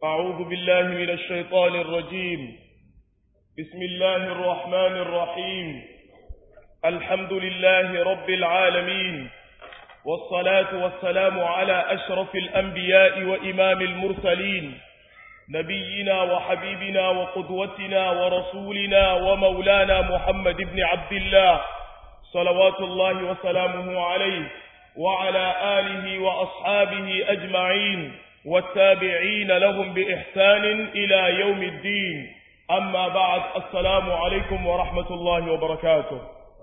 أعوذ بالله من الشيطان الرجيم بسم الله الرحمن الرحيم الحمد لله رب العالمين والصلاة والسلام على أشرف الأنبياء وإمام المرسلين نبينا وحبيبنا وقدوتنا ورسولنا ومولانا محمد بن عبد الله صلوات الله وسلامه عليه وعلى آله وأصحابه أجمعين والتابعين لهم بإحسان إلى يوم الدين أما بعد السلام عليكم ورحمة الله وبركاته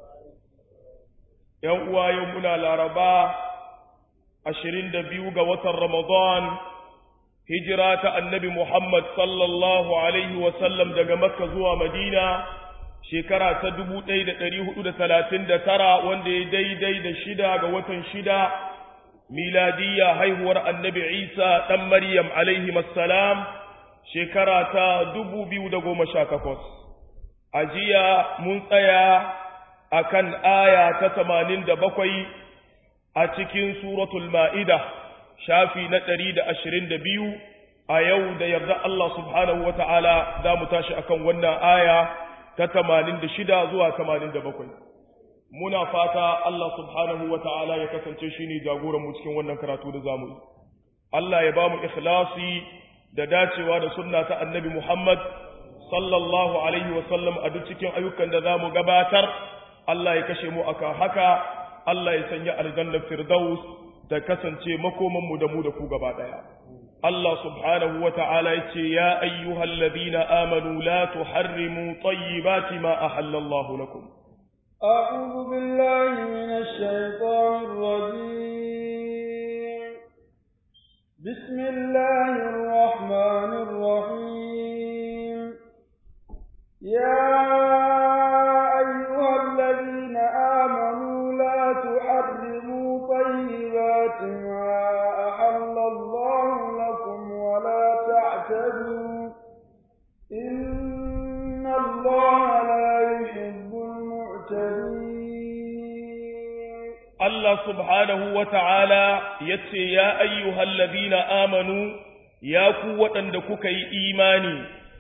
يوم يومنا الأربعاء عشرين دبيوغ وتر رمضان هجرة النبي محمد صلى الله عليه وسلم دقى مكة زوى مدينة shekara ta dubu ɗaya da ɗari hudu da talatin da tara wanda ya daidai da shida ga watan shida miladiyya haihuwar annabi isa ɗan maryam alaihi salam shekara ta dubu biyu da goma sha takwas a jiya mun tsaya a kan aya ta tamanin da bakwai a cikin suratul ma'ida shafi na ɗari da ashirin da biyu a yau da yarda Allah subhanahu wa ta'ala za mu tashi akan wannan aya ta tamanin da shida zuwa tamanin da bakwai muna fata Allah subhanahu wa ta'ala ya kasance shi ne jagoranmu cikin wannan karatu da zamu yi Allah ya ba mu ikhlasi da dacewa da sunna ta annabi Muhammad sallallahu alaihi wa sallam a duk cikin ayyukan da zamu gabatar Allah ya kashe mu aka haka Allah ya sanya aljannar firdaus ta kasance makoman mu da mu da ku gaba daya Allah subhanahu wa ta'ala ya ce, Ya ayyuhal ladina amanu la tuharrimu tayyibati ma ahallallahu lakum. أعوذ بالله من الشيطان الرجيم بسم الله الرحمن الرحيم يا أيها الذين آمنوا لا تحرموا طيبات ما أحل الله لكم ولا تعتدوا إن الله لا يحب المعتدين Allah subhanahu wa ta'ala ya ce, Ya ayyuhal ladina amanu, ya ku waɗanda kuka yi imani,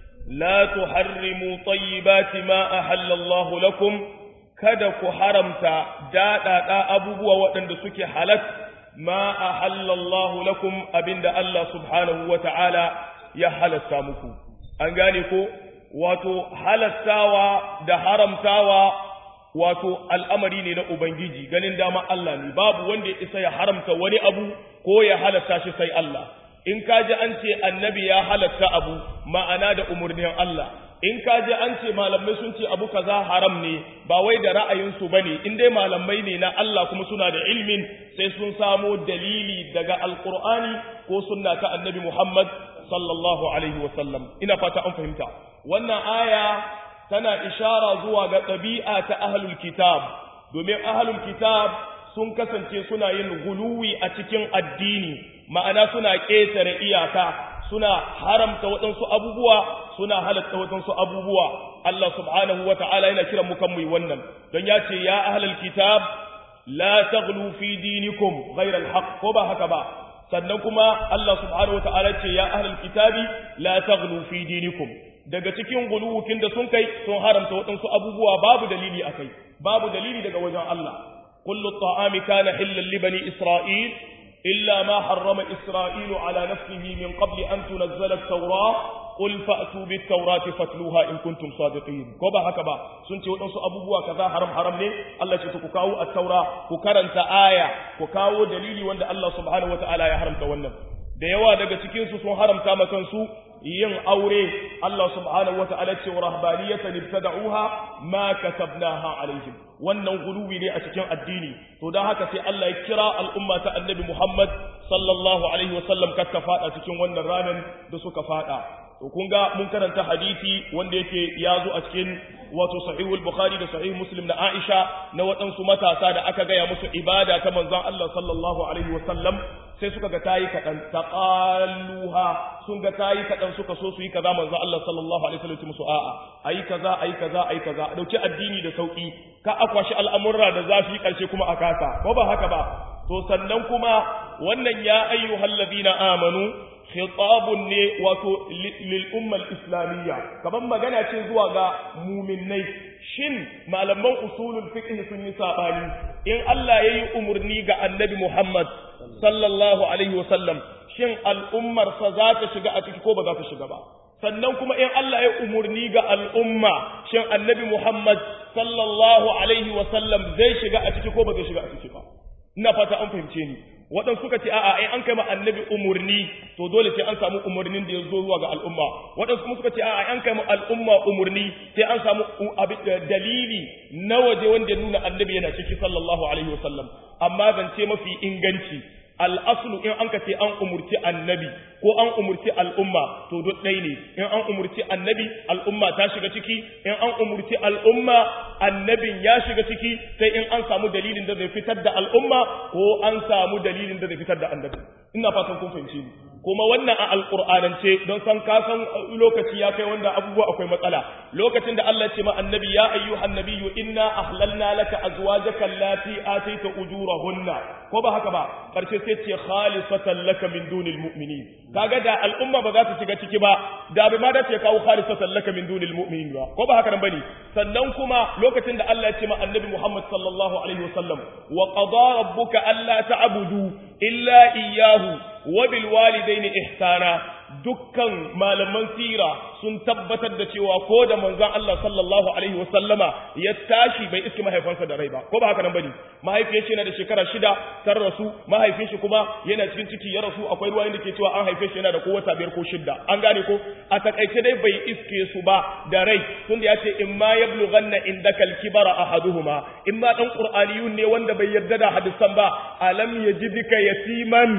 la tuharrimu tayyibati ma ahallallahu lakum, kada ku haramta daɗaɗa abubuwa waɗanda suke halat ma ahallallahu lakum abinda Allah subhanahu wa ta'ala ya halasta muku. An gane ko, wato halastawa da haramtawa wato al'amari ne na Ubangiji ganin dama Allah ne, babu wanda ya isa ya haramta wani abu ko ya halatta shi sai Allah. In ka ji an ce annabi ya halatta abu ma'ana da umarnin Allah, in ka ji an ce malamai sun ce abu kaza haram ne ba wai da ra'ayinsu ba ne, in dai malamai ne na Allah kuma suna da ilmin sai sun samo dalili daga Alƙur'ani ko sunna ta annabi Muhammad sallallahu alaihi wasallam. Ina fata an fahimta. Wannan aya tana ishara zuwa ga ɗabi'a ta ahlul kitab domin ahlul kitab sun kasance suna yin guluwi a cikin addini ma'ana suna ƙetare iyaka suna haramta waɗansu abubuwa suna halatta waɗansu abubuwa Allah subhanahu wa ta'ala yana kiran mu kan mu wannan don ya ce ya ahlul kitab la taghlu fi dinikum ghayra al ko ba haka ba sannan kuma Allah subhanahu wa ta'ala ce ya ahlul kitabi la taghlu fi dinikum daga cikin guluwukin da sun kai sun haramta waɗansu abubuwa babu dalili a kai babu dalili daga wajen Allah kullu ta'ami kana hillan li bani isra'il illa ma harrama isra'ilu ala nafsihi min qabli an tunazzala at-taura qul fa'tu bit-taurati fatluha in kuntum sadiqin ko ba haka ba sun ce waɗansu abubuwa kaza haram haram ne Allah ce ku kawo at-taura ku karanta aya ku kawo dalili wanda Allah subhanahu wataala ya haramta wannan da yawa daga cikin su sun haramta ma kansu yin aure Allah subhanahu wata'ala ce wa rahbaniyatan ibtada'uha ma katabnaha alaihim wannan guluwi ne a cikin addini to dan haka sai Allah ya kira al'umma ta annabi Muhammad sallallahu alaihi wasallam kakka fada cikin wannan ranan da suka fada to kun ga mun karanta hadisi wanda yake ya zo a cikin wato sahihul bukhari da sahih muslim na aisha na waɗansu matasa da aka gaya musu ibada ta manzon Allah sallallahu alaihi wasallam sai suka ga tayi kaɗan taqalluha sun ga tayi kaɗan suka so su yi kaza manzon Allah sallallahu alaihi wasallam musu a'a ayi kaza ayi kaza ayi kaza a dauki addini da sauki ka akwashi al'amurra da zafi karshe kuma a kasa ko ba haka ba to sannan kuma wannan ya ayyuhal ladina amanu khitabun ne wato lil ummal islamiyya kaman magana ce zuwa ga muminai shin malaman usulul fiqh sun yi sabani in Allah yayi umurni ga annabi Muhammad sallallahu alaihi wasallam shin al'ummar sa za ta shiga a ciki ko ba za ta shiga ba sannan kuma in Allah ya umurni ga al'umma shin annabi Muhammad sallallahu alaihi wasallam zai shiga a ciki ko ba zai shiga a ciki ba ina fata an fahimce ni waɗansu suka ce a'a ai an kai ma annabi umurni to dole sai an samu umurnin da ya zo zuwa ga al'umma waɗansu kuma suka ce a'a an kai ma al'umma umurni sai an samu dalili na waje wanda ya nuna annabi yana ciki sallallahu alaihi wasallam amma zance mafi inganci al'aslu in an ka ce an umurci annabi ko an umurci al'umma to duk ɗai ne in an umurci annabi al'umma ta shiga ciki in an umurci al'umma annabin ya shiga ciki sai in an samu dalilin da zai fitar da al'umma ko an samu dalilin da zai fitar da annabi ina fatan kun fahimci ni kuma wannan a alƙur'anance don san ka san lokaci ya kai wanda abubuwa akwai matsala lokacin da Allah ya ce ma annabi ya ayyuhan nabiyyu inna ahlalna laka azwajaka allati ataita ujurahunna ko ba haka ba karshe sai ce khalisatan laka min dunil mu'minin kaga da al'umma ba za ta shiga ciki ba da bai ma da ce kawo khalisatan laka min dunil mu'minin ba ko ba haka nan bane sannan kuma lokacin da Allah ya ce ma annabi Muhammad sallallahu alaihi wasallam wa qada rabbuka alla ta'budu illa iyyahu wa bil walidaini ihsana dukkan malaman sira sun tabbatar da cewa ko da manzon Allah sallallahu alaihi wasallama ya tashi bai iske mahaifansa da rai ba ko ba haka nan bane mahaifiyar shi yana da shekara shida tar rasu mahaifin shi kuma yana cikin ciki ya rasu akwai ruwayoyin da ke cewa an haife shi yana da ko wata biyar ko shida an gane ko a takaice dai bai iske su ba da rai tunda ya ce in ma yablughanna indaka al-kibara ahaduhuma in ma dan qur'aniyun ne wanda bai yarda da hadisan ba alam yajidika yatiman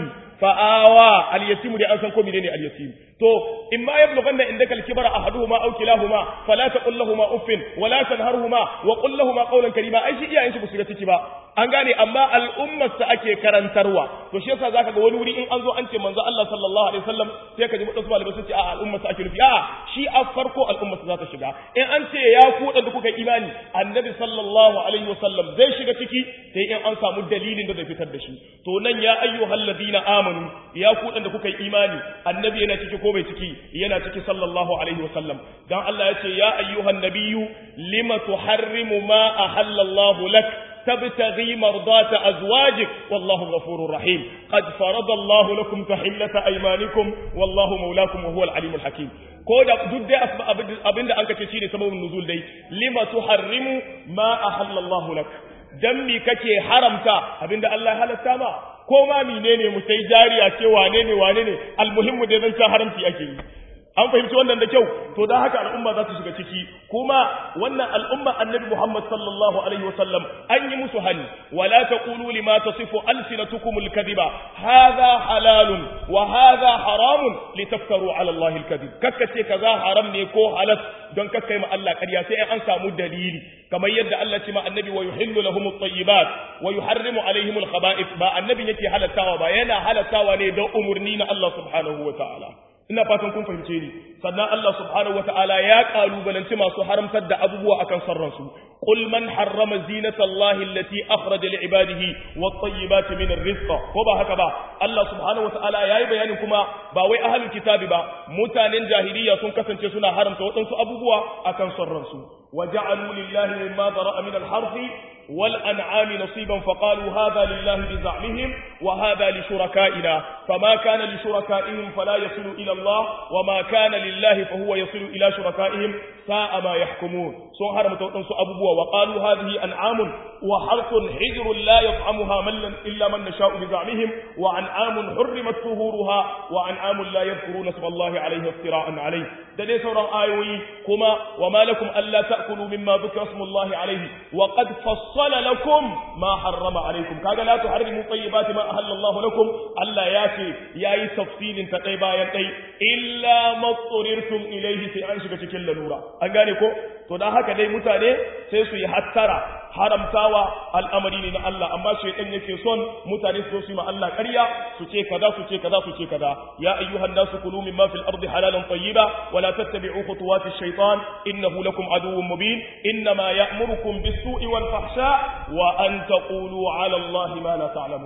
fa'awa al-yatim da an san ko menene al-yatim to in ma yablughanna indaka al-kibara ahaduhuma aw kilahuma fala taqul lahumu uffin wala tanharhuma wa qul lahumu qawlan karima ai shi iyayen su shiga ciki ba an gane amma al'ummar sa ake karantarwa to shi yasa zaka ga wani wuri in an zo an ce manzo Allah sallallahu alaihi wasallam sai ka ji mutum malamai sun ce a al'ummar sa ake nufi a shi a farko al'ummar sa za ta shiga in an ce ya ku da kuka imani annabi sallallahu alaihi wasallam zai shiga ciki sai in an samu dalilin da zai fitar da shi to nan ya ayyuhal ladina amanu ya ku da kuka imani annabi yana ciki ko bai ciki yana ciki sallallahu alaihi wasallam dan Allah ya ce ya ayyuhan nabiyyu lima tuharrimu ma ahallallahu lak تبتغي مرضات أزواجك والله غفور رحيم قد فرض الله لكم تحلة أيمانكم والله مولاكم وهو العليم الحكيم كودا دود أبن دا أنك تشيني سبب النزول دي لما تحرم ما أحل الله لك دمي كتي حرمتا أبن دا الله هلتا ما كوما منيني متيجاري أتي وانيني وانيني المهم دي ذنشا حرمتي أكي an fahimci wannan da kyau to da haka al'umma za su shiga ciki kuma wannan al'umma annabi Muhammad sallallahu alaihi wasallam an yi musu hani wala taqulu lima tasifu alsinatukum alkadhiba hadha halalun wa hadha haramun litaftaru ala Allah alkadhib kakkace kaza haram ne ko halal don kakkai ma Allah ƙarya sai an samu dalili kamar yadda Allah ce ma annabi wa yuhillu lahum at-tayyibat wa yuharrimu alaihim al-khaba'ith ba annabi yake halattawa ba yana halattawa ne don umurni na Allah subhanahu wa ta'ala ina fatan kun fahimce ni sannan Allah subhanahu wataala ya kalubalanci masu haramtar da abubuwa akan sarransu qul man harrama zinata allahi allati akhraja li ibadihi wat tayyibati min ar-rizq ko ba haka ba Allah subhanahu wataala yayi bayanin kuma ba wai ahlul kitabi ba mutanen jahiliya sun kasance suna haramta waɗansu abubuwa akan sarransu waja'alu lillahi mimma dara'a min al-harfi والأنعام نصيبا فقالوا هذا لله بزعمهم وهذا لشركائنا فما كان لشركائهم فلا يصل إلى الله وما كان لله فهو يصل إلى شركائهم ساء ما يحكمون سوهر متوتنسو أبوه وقالوا هذه أنعام وحرث حجر لا يطعمها من إلا من نشاء بزعمهم وأنعام حرمت ظهورها وأنعام لا يذكرون اسم الله عليه افتراء عليه دلي سورة آيوي كما وما لكم ألا تأكلوا مما ذكر اسم الله عليه وقد فصل فصل لكم ما حرم عليكم كاغا لا تحرموا طيبات ما احل الله لكم الله يافي yayi tafsilin ta dai bayan dai illa matsurirtum ilayhi sai an shiga cikin lalura an gane ko to dan haka dai mutane sai su yi hattara haramtawa al'amari ne na Allah amma shaytan yake son mutane su su ma Allah ƙarya su ce kaza su ce kaza su ce kaza ya ayyuhan nasu kulu mimma fil ardi halalan tayyiba wa la tattabi'u khutuwati ash-shaytan innahu lakum aduwwun mubin inma ya'murukum bis-su'i wal fahsha wa an taqulu 'ala Allahi ma la ta'lamun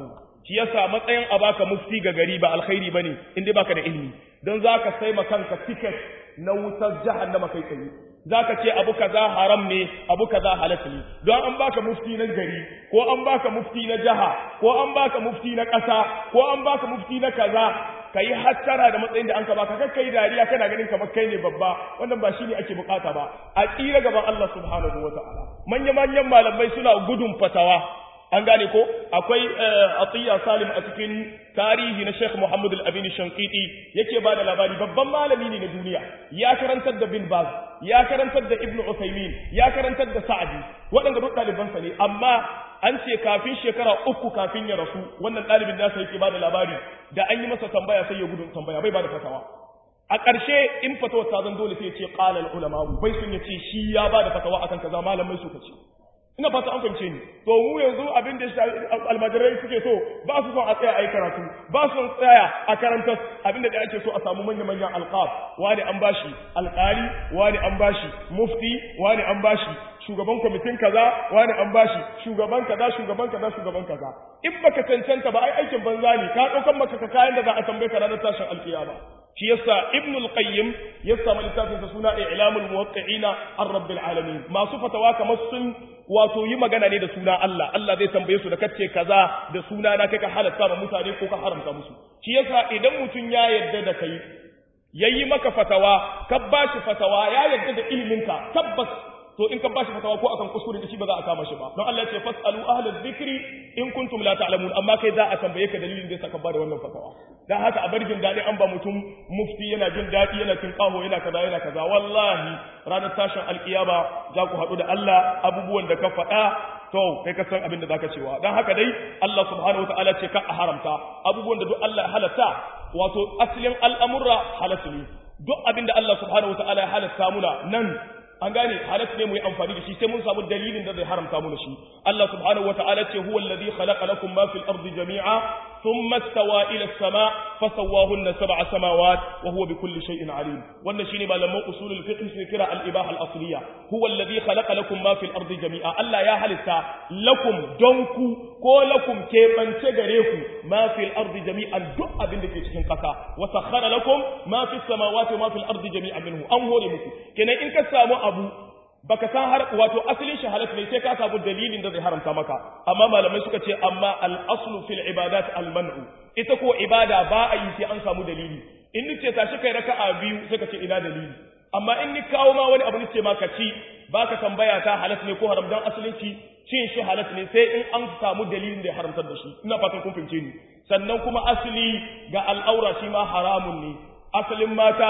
shi yasa matsayin a baka mufti ga gari ba alkhairi bane in dai baka da ilimi don zaka sai ma kanka ticket na wutar jahannama kai tsaye zaka ce abu kaza haram ne abu kaza halal ne don an baka mufti na gari ko an baka mufti na jaha ko an baka mufti na ƙasa ko an baka mufti na kaza kai hattara da matsayin da an ka baka kai dariya kana ganin kamar kai ne babba wannan ba shine ake bukata ba a tsira gaban Allah subhanahu wataala manya manyan malamai suna gudun fatawa an gane ko akwai atiya salim a cikin tarihi na Sheikh Muhammad Al-Amin Shankiti yake ba da labari babban malami ne na duniya ya karantar da Bin Baz ya karantar da Ibn Uthaymeen ya karantar da Sa'di waɗanda duk ɗalibansa ne amma an ce kafin shekara uku kafin ya rasu wannan ɗalibin nasa yake ba da labari da an yi masa tambaya sai ya gudun tambaya bai ba da fatawa a ƙarshe in fatawar ta zan dole sai ya ce qala ulama bai sun ya ce shi ya ba da fatawa akan kaza malamai suka ce ina fata an fahimce ni to mu yanzu abin da almajirai suke so ba su son a tsaya a yi karatu ba su son tsaya a karantar abin da ake so a samu manya manyan alqab wani an bashi alƙali wani an bashi mufti wani an bashi shugaban kwamitin kaza wani an bashi shugaban kaza shugaban kaza shugaban kaza in baka cancanta ba ai aikin banza ne ka daukan maka ka kayan da za a tambaye ka ranar tashin alkiyama shi yasa ibn al-qayyim ya samu littafin sa suna i'lamul muwaqqi'ina ar-rabbil alamin masu fatawa kamar sun wato yi magana ne da suna Allah Allah zai tambaye su da kace kaza da suna na kai ka halatta ma mutane ko ka haramta musu shi yasa idan mutun ya yarda da kai yayi maka fatawa ka bashi fatawa ya yarda da iliminka tabbas to in ka bashi fatawa ko akan kuskure da shi ba za a kama shi ba don Allah ya ce fasalu ahla dhikri in kuntum la ta'lamun amma kai za a tambaye ka dalilin da saka bada wannan fatawa dan haka a barjin dadi an ba mutum mufti yana jin dadi yana cin kaho yana kaza yana kaza wallahi ranar tashin alkiyama za ku haɗu da Allah abubuwan da ka faɗa to kai ka san abin da zaka cewa dan haka dai Allah subhanahu wataala ce ka a haramta abubuwan da duk Allah ya halatta wato asalin al'amurra halatu ne duk abin da Allah subhanahu wataala ya halatta muna nan an gane halat ne mu yi amfani da shi sai mun samu dalilin da zai haramta mu da shi Allah subhanahu wataala ce huwa alladhi khalaqa lakum ma fil ardi jami'a thumma istawa ila as-sama' fasawwahunna sab'a samawat wa huwa bikulli shay'in alim wannan shine malaman usulul fiqh su kira al-ibaha al-asliya huwa alladhi khalaqa lakum ma fil ardi jami'a Allah ya halitta lakum donku ko lakum keɓance gare ku ma fil ardi jami'an duk abin da ke cikin ƙasa wa sakhara lakum ma fis samawati wa ma fil ardi jami'an minhu an hore muku kenan in ka samu abu baka san har wato asalin shi halal ne sai ka samu dalilin da zai haramta maka amma malamai suka ce amma al aslu fil ibadat al man'u ita ko ibada ba a yi sai an samu dalili in ni ce tashi kai raka'a biyu sai ka ce ina dalili amma in ni kawo ma wani abu ni ce ma ka ci baka tambaya ta halal ne ko haram dan asalin ci cin shi halal ne sai in an samu dalilin da ya haramtar da shi ina fatan kun fahimce ni sannan kuma asali ga al'aura shi ma haramun ne asalin mata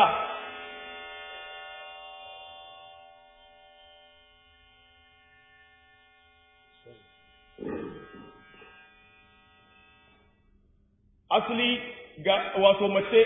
asali ga wato mace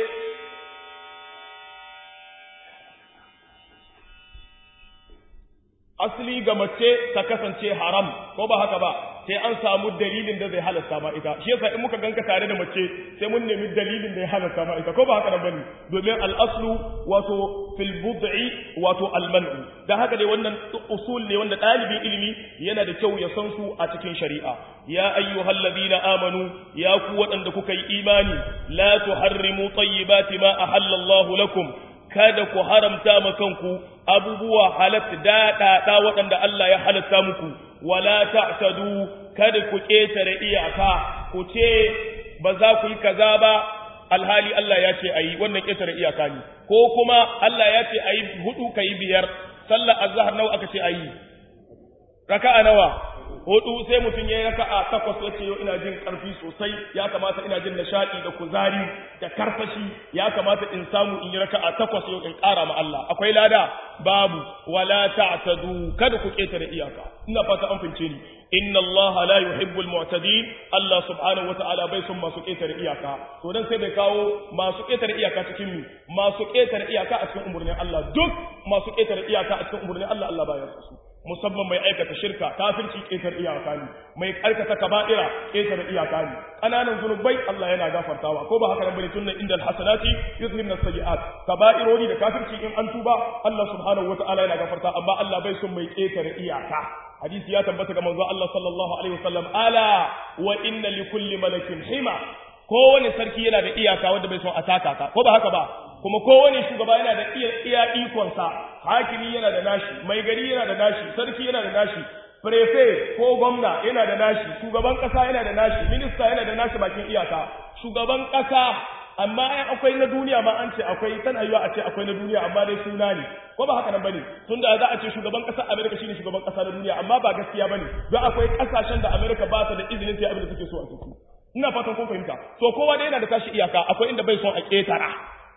asali ga mace ta kasance haram ko ba haka ba sai an samu dalilin da zai halasta ma ita shi yasa in muka ganka tare da mace sai mun nemi dalilin da ya halasta ma ita ko ba haka nan bane domin al-aslu wato fil bud'i wato al-man'u dan haka dai wannan usul ne wanda dalibin ilimi yana da kyau ya san su a cikin shari'a ya ayyuhalladhina amanu ya ku waɗanda kuka yi imani la tuharrimu tayyibati ma ahalla Allahu lakum kada ku haramta ma kanku abubuwa halatta daɗaɗa waɗanda Allah ya halatta muku wala ta'tadu kada ku ƙetare iyaka ku ce ba za ku yi kaza ba alhali Allah ya ce ayi wannan ƙetare iyaka ne ko kuma Allah ya ce ayi hudu kai biyar sallar azhar nawa aka ce ayi raka'a nawa hudu sai mutum ya yi raka'a takwas ya ce yau ina jin karfi sosai ya kamata ina jin nishaɗi da kuzari da karfashi ya kamata in samu in yi raka'a takwas yau in ƙara ma Allah akwai lada babu wala ta'tadu kada ku ketare iyaka ina fata an fince ni inna Allah la yuhibbul mu'tadin Allah subhanahu wata'ala bai son masu ketare iyaka to dan sai bai kawo masu ketare iyaka cikin mu masu ketare iyaka a cikin umurnin Allah duk masu ketare iyaka a cikin umurnin Allah Allah baya su musamman mai aikata shirka kafirci ƙetar iyaka ne mai aikata kaba'ira ƙetar iyaka ne ƙananan zunubai Allah yana gafartawa ko ba haka nan bane tunnan inda alhasanati yuzhibna sayiat kaba'irori da kafirci in an tuba Allah subhanahu wataala yana gafarta amma Allah bai son mai ƙetar iyaka hadisi ya tabbata ga manzo Allah sallallahu alaihi wasallam ala wa inna li kulli malakin hima kowane sarki yana da iyaka wanda bai son a taka ka ko ba haka ba kuma kowane shugaba yana da iya iya ikonsa hakimi yana da nashi mai gari yana da nashi sarki yana da nashi prefe ko gwamna yana da nashi shugaban kasa yana da nashi minista yana da nashi bakin iyaka shugaban kasa amma ai akwai na duniya ma an ce akwai tana yiwa a ce akwai na duniya amma dai suna ne ko ba haka nan bane tunda za a ce shugaban kasar America shine shugaban kasa na duniya amma ba gaskiya bane don akwai kasashen da America ba ta da izinin sai abin da take so a ciki ina fatan kun fahimta to kowa dai yana da tashi iyaka akwai inda bai son a ketara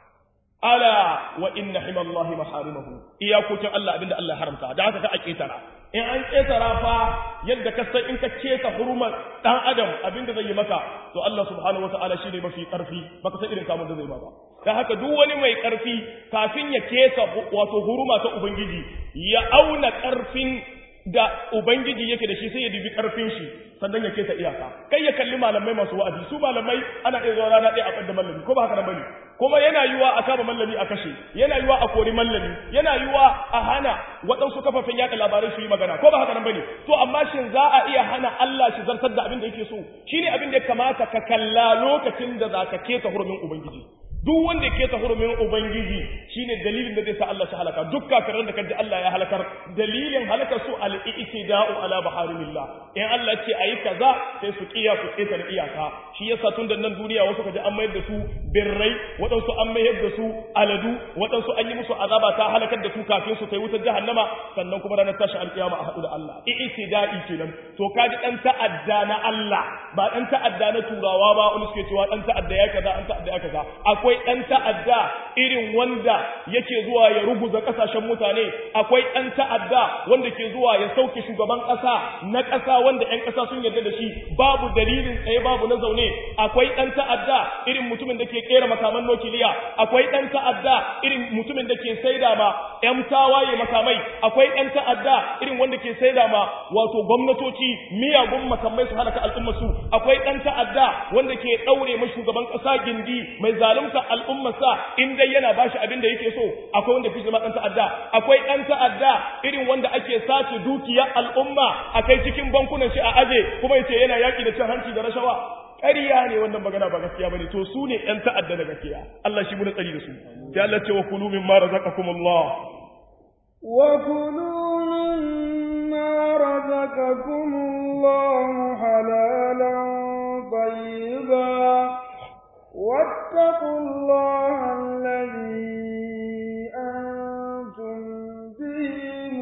ala wa inna himallahi maharimahu iyakokin Allah abinda Allah haramta da haka ka a ketara in an ketara fa yadda ka san in ka keta hurumar dan adam abinda zai yi maka to Allah subhanahu wataala shine mafi karfi baka san irin kamun da zai ba dan haka duk wani mai karfi kafin ya keta wato huruma ta ubangiji ya auna karfin da ubangiji yake da shi sai ya dubi karfin shi sannan ya keta iyaka kai ya kalli malamai masu wa'azi su malamai ana iya zuwa rana ɗaya a ɓadda mallami ko ba haka nan bane kuma yana yiwa a kama mallami a kashe yana yiwa a kori mallami yana yiwa a hana waɗansu kafafen yaɗa labarai su yi magana ko ba haka nan bane to amma shin za a iya hana Allah shi zartar da abin da yake so shine abin da ya kamata ka kalla lokacin da za ka keta hurumin ubangiji duk wanda ke ta hurumin ubangiji shine dalilin da zai sa Allah shi halaka duk kafiran da kaji Allah ya halakar dalilin halakar su al-i'tida'u ala baharimillah in Allah ce ayi kaza sai su kiya su keta da iyaka shi yasa tun da nan duniya wasu kaji an mayar da su birrai waɗansu an mayar da su aladu waɗansu an yi musu azaba ta halakar da su kafin su kai wutar jahannama sannan kuma ranar tashi alkiyama a haɗu da Allah i'tida'i kenan to kaji dan ta'adda na Allah ba dan ta'adda na turawa ba wani suke cewa dan ta'adda ya kaza an ta'adda ya kaza akwai akwai ɗan ta'adda irin wanda yake zuwa ya ruguza ƙasashen mutane akwai ɗan ta'adda wanda ke zuwa ya sauke shugaban ƙasa na ƙasa wanda ‘yan ƙasa sun yarda da shi babu dalilin tsaye babu na zaune akwai ɗan ta'adda irin mutumin da ke ƙera makaman nukiliya akwai ɗan ta'adda irin mutumin da ke saida ma ‘yan tawaye makamai akwai ɗan ta'adda irin wanda ke saida ma wato gwamnatoci miyagun makamai su halaka al'ummarsu akwai ɗan ta'adda wanda ke ɗaure ma shugaban ƙasa gindi mai zalunta al'ummarsa in dai yana bashi abin da yake so akwai wanda fi zama ɗan ta'adda akwai ɗan ta'adda irin wanda ake sace dukiyar al'umma a kai cikin bankunan shi a aje kuma yace yana yaƙi da cin hanci da rashawa ƙarya ne wannan magana ba gaskiya bane to su ne ɗan ta'adda na gaskiya Allah shi muna tsari da su sai Allah ce wa kulu mimma razaqakumullah wa kulu mimma razaqakumullahu halalan tayyiban واتقوا الله الذي أنتم به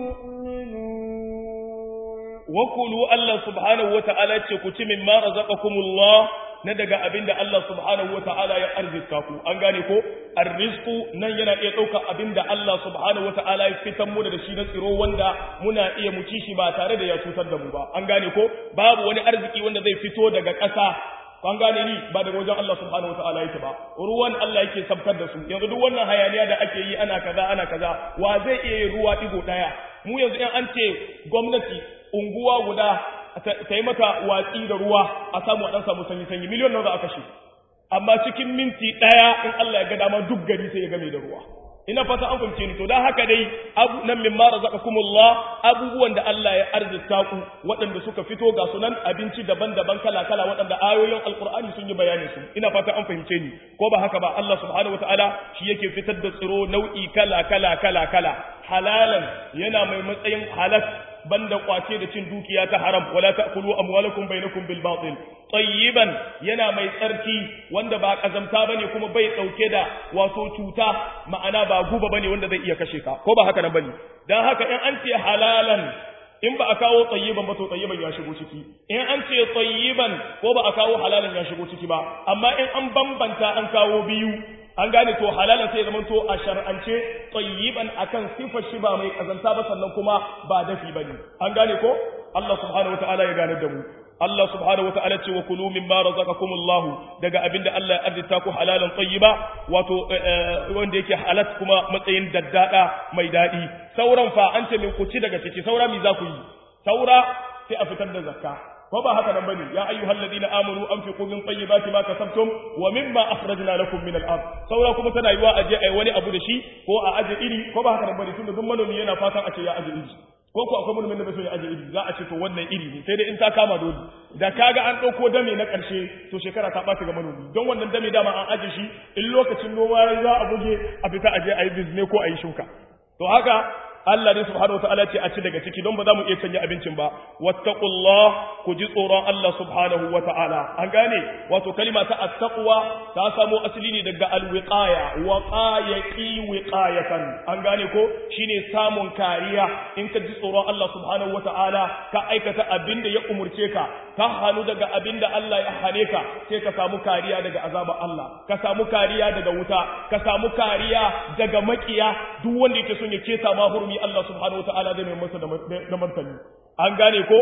مؤمنون وكلوا الله سبحانه وتعالى تكتم مما رزقكم الله na daga abin da Allah subhanahu wa ta'ala ya arzika ku an gane ko arrizku nan yana iya ɗauka abin da Allah subhanahu wa ta'ala ya fitan mu da shi na tsiro wanda muna iya mu ci shi ba tare da ya cutar da mu ba an gane ko babu wani arziki wanda zai fito daga ƙasa an gane ni ba daga wajen Allah subhanahu wataala yake ba ruwan Allah yake sabkar da su yanzu duk wannan hayaniya da ake yi ana kaza ana kaza wa zai iya yin ruwa digo daya mu yanzu in an ce gwamnati unguwa guda ta yi mata watsi da ruwa a samu a dan samu sanyi sanyi miliyon nawa za a kashe amma cikin minti daya in Allah ya ga dama duk gari sai ya game da ruwa ina fata an fahimce ni to dan haka dai abu nan mimma razaqakumullah abubuwan da Allah ya arzita ku waɗanda suka fito ga sunan abinci daban-daban kala-kala waɗanda ayoyin alqur'ani sun yi bayani su ina fata an fahimce ni ko ba haka ba Allah subhanahu wataala shi yake fitar da tsiro nau'i kala-kala kala-kala halalan yana mai matsayin halal banda kwace da cin dukiya ta haram wala ta'kulu amwalakum bainakum bil batil tayyiban yana mai tsarki wanda ba kazamta bane kuma bai dauke da wato cuta ma'ana ba guba bane wanda zai iya kashe ka ko ba haka nan bane dan haka in an ce halalan in ba a kawo tayyiban ba to tayyiban ya shigo ciki in an ce tayyiban ko ba a kawo halalan ya shigo ciki ba amma in an bambanta an kawo biyu an gane to halalan sai zaman to a shar'ance tayyiban akan sifar shi ba mai kazanta ba sannan kuma ba dafi bane an gane ko Allah subhanahu wataala ya gane da mu Allah subhanahu wataala ce wa kulu mimma razaqakumullah daga abinda Allah ya arzita ku halalan tayyiba wato wanda yake halat kuma matsayin daddada mai dadi sauran fa an ce min ku ci daga ciki saura mi za ku yi saura sai a fitar da zakka ko ba haka nan bane ya ayyuhal ladina amanu anfiqu min tayyibati ma kasabtum wa mimma akhrajna lakum min al-ard saura kuma tana yiwa aje ai wani abu da shi ko a aje iri ko ba haka nan bane tunda duk manomi yana fatan a ce ya aje iri ko ko akwai manomin da bai so ya aje iri za a ce to wannan iri ne sai dai in ta kama dole da kaga an ɗauko dame na ƙarshe to shekara ta ɓaci ga manomi don wannan dame dama an aje shi in lokacin noma za a buge a fita aje a yi bizne ko a yi shuka to haka Allah ne subhanahu wataala ce a ci daga ciki don ba za mu iya canja abincin ba wattaqullah ku ji tsoron Allah subhanahu wataala an gane wato kalima ta attaqwa ta samo asali ne daga alwiqaya waqayaqi wiqayatan an gane ko shine samun kariya in ka ji tsoron Allah subhanahu wataala ka aikata abin da ya umurce ka ka hanu daga abin da Allah ya hane ka sai ka samu kariya daga azabar Allah ka samu kariya daga wuta ka samu kariya daga makiya duk wanda yake son ya keta ma hurmi Allah subhanahu wataala zai mai masa da martani an gane ko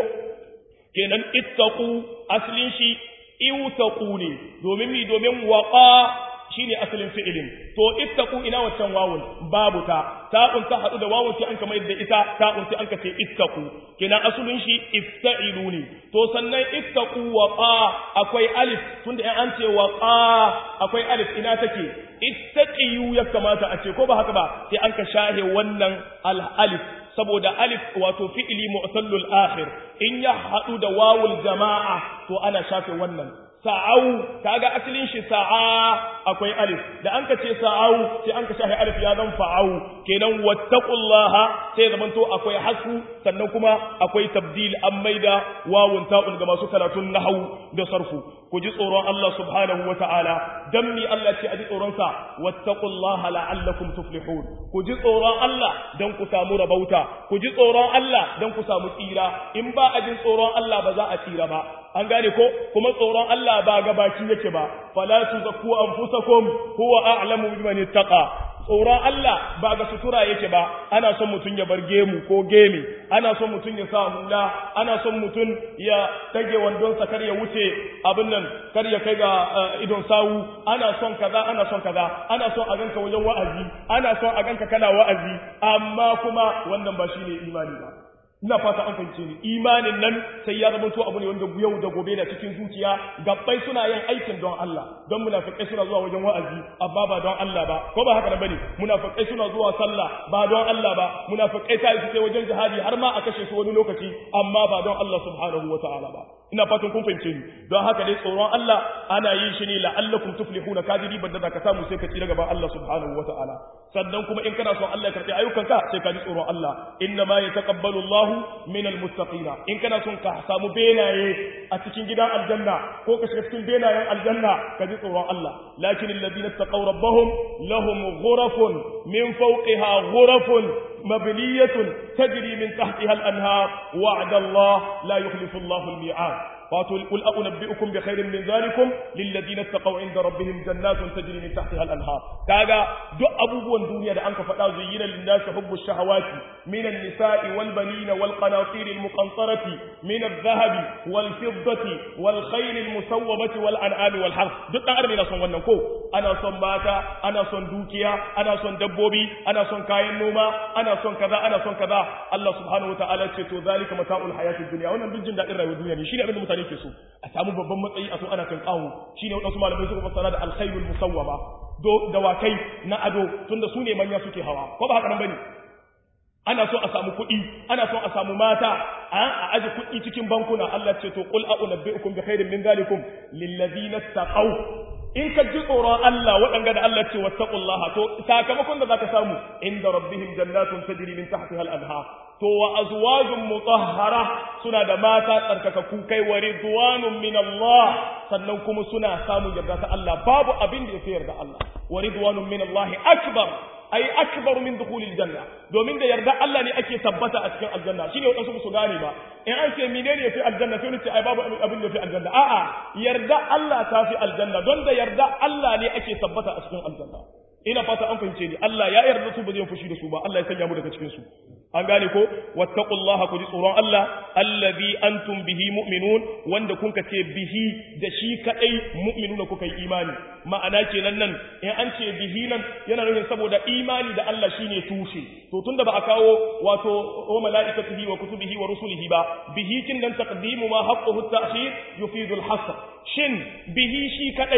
kenan ittaqu aslin shi iwtaqu ne domin mi domin waqa shine asalin fi'ilin to ittaqu ina waccan wawun babu ta ta'un ta hadu da wawun sai an kama yadda ita ta'un sai an ka ce ittaqu kenan asalin shi ifta'ilu ne to sannan ittaqu waqa akwai alif tunda in an ce waqa akwai alif ina take ittaqiyu ya kamata a ce ko ba haka ba sai an ka shahe wannan al alif saboda alif wato fi'ili mu'tallul akhir in ya hadu da wawul jama'a to ana shafe wannan sa'au kaga asalin shi sa'a akwai alif da an ka ce sa'au sai an ka shafe alif ya zan fa'au kenan wattaqullaha sai zaman to akwai hasu sannan kuma akwai tabdil an maida wawun ta'un ga masu karatun nahwu da sarfu ku ji tsoron Allah subhanahu wa ta'ala dan mi Allah ce a ji tsoron sa wattaqullaha la'allakum tuflihun ku ji tsoron Allah dan ku samu rabauta ku ji tsoron Allah dan ku samu tsira in ba a jin tsoron Allah ba za a tsira ba an gane ko kuma tsoron Allah ba gabaki yake ba fala tuzakku anfusakum huwa a'lamu biman ittaqa tsoron Allah ba ga sutura yake ba ana son mutum ya bar gemu ko gemi ana son mutum ya sa hula ana son mutum ya tage wandonsa kar ya wuce abin nan kar ya kai ga idon sawu ana son kaza ana son kaza ana son a ganka wajen wa'azi ana son a ganka kana wa'azi amma kuma wannan ba shine imani ba ina fata an fahimce ni imanin nan sai ya zama to abu ne wanda yau da gobe da cikin zuciya gabbai suna yin aikin don Allah don munafikai suna zuwa wajen wa'azi amma ba don Allah ba ko ba haka bane munafikai suna zuwa sallah ba don Allah ba munafikai sai su je wajen jihadi har ma a kashe su wani lokaci amma ba don Allah subhanahu wataala ba ina fatan kun fahimce ni don haka dai tsoron Allah ana yin shi ne la'allakum tuflihuna kadiri banda da ka samu sai ka tsira gaban Allah subhanahu wataala sannan kuma in kana son Allah ya karbi ayyukanka sai ka ji tsoron Allah inna ma yataqabbalu Allahu min almuttaqina in kana son ka samu benaye a cikin gidan aljanna ko ka shiga cikin benayen aljanna ka ji tsoron Allah lakin alladhina taqaw rabbahum lahum ghurafun min fawqiha ghurafun مبنية تجري من تحتها الأنهار وعد الله لا يخلف الله الميعاد قاتل قل أنبئكم بخير من ذلكم للذين اتقوا عند ربهم جنات تجري من تحتها الأنهار كاغا دو أبوبون دنيا دا أنك فتا زين للناس حب الشهوات من النساء والبنين والقناطير المقنطرة من الذهب والفضة والخيل المسومة والأنعام والحرث دو أغرب إلى صن ونن كو أنا صن باتا أنا صن دوكيا أنا صن دبوبي أنا صن كاين نوما أنا صن كذا أنا صن كذا الله سبحانه وتعالى تشتو ذلك متاع الحياة الدنيا وانا بنجن دا إرى الدنيا شيء أبدا mutane ke so a samu babban matsayi a so ana kan kawo shine wadansu malamai suka fassara da alkhairul musawwama do dawakai na ado tunda su ne manya suke hawa ko ba haka nan bane ana so a samu kuɗi ana so a samu mata a aje kuɗi cikin bankuna Allah ce to qul a'unabbi'ukum bi khairin min zalikum lil ladina taqaw in ka ji tsoron Allah waɗanga da Allah ce wattaqullaha to sakamakon da zaka samu inda rabbihim jannatun tajri min tahtiha al-anhar to wa azwajun mutahhara suna da mata tsarkakakku kai wa ridwanun min Allah sannan kuma suna samun yarda ta Allah babu abin da yafi yarda Allah wa ridwanun min Allah akbar ai akbar min dukhulil janna domin da yarda Allah ne ake tabbata a cikin aljanna shine wadansu su gane ba in an ce menene yafi aljanna sai ni ce ai babu abin da yafi aljanna a'a yarda Allah ta fi aljanna don da yarda Allah ne ake tabbata a cikin aljanna ina fata an fahimce ni Allah ya yarda su ba zai fushi da su ba Allah ya sanya mu daga cikin su an gane ko wattaqullaha ku ji tsoron Allah allazi antum bihi mu'minun wanda kun ka ce bihi da shi kadai mu'minuna kuka yi imani ma'ana kenan nan in an ce bihi nan yana nufin saboda imani da Allah shine tushe to tunda ba a kawo wato wa malaikatihi wa kutubihi wa rusulihi ba bihi kin dan taqdimu ma haqquhu at-ta'khir yufidu al-hasr shin bihi shi kadai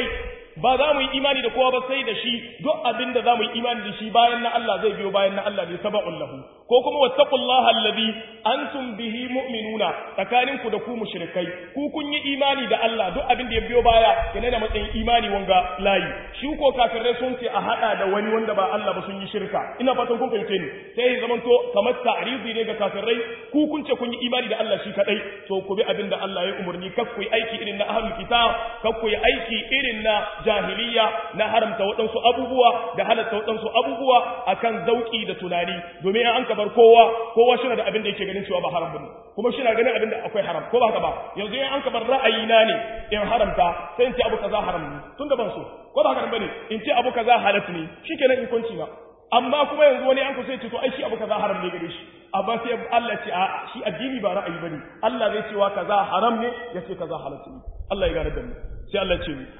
ba za mu yi imani da kowa ba sai da shi duk abin da za mu yi imani da shi bayan na Allah zai biyo bayan na Allah ne saba'un lahu ko kuma wattaqullaha allazi antum bihi mu'minuna tsakanin ku da ku mushrikai ku kun yi imani da Allah duk abin da ya biyo baya yana da matsayin imani wanga layi shi ko kafirai sun ce a hada da wani wanda ba Allah ba sun yi shirka ina fatan kun fahimce ni sai ya zamanto kamar ta'rizi ne ga kafirai ku kun ce kun yi imani da Allah shi kadai to ku bi abin da Allah ya umurni kar ku yi aiki irin na ahlul kitab kar ku yi aiki irin na jahiliya na haramta waɗansu abubuwa da halatta waɗansu abubuwa akan zauki da tunani domin an ka bar kowa kowa shi da abin da yake ganin cewa ba haram bane kuma shi na ganin abin da akwai haram ko ba haka ba yanzu in an ka bar ra'ayi na ne in haramta sai in ce abu kaza haram ne tun da ban so ko ba haka bane in ce abu kaza halat ne shikenan in kunci na amma kuma yanzu wani an kusa ya ce to ai shi abu kaza haram ne gare shi amma sai Allah ce a shi addini ba ra'ayi bane Allah zai cewa kaza haram ne ya ce kaza halal ne Allah ya gane da mu sai Allah ce ni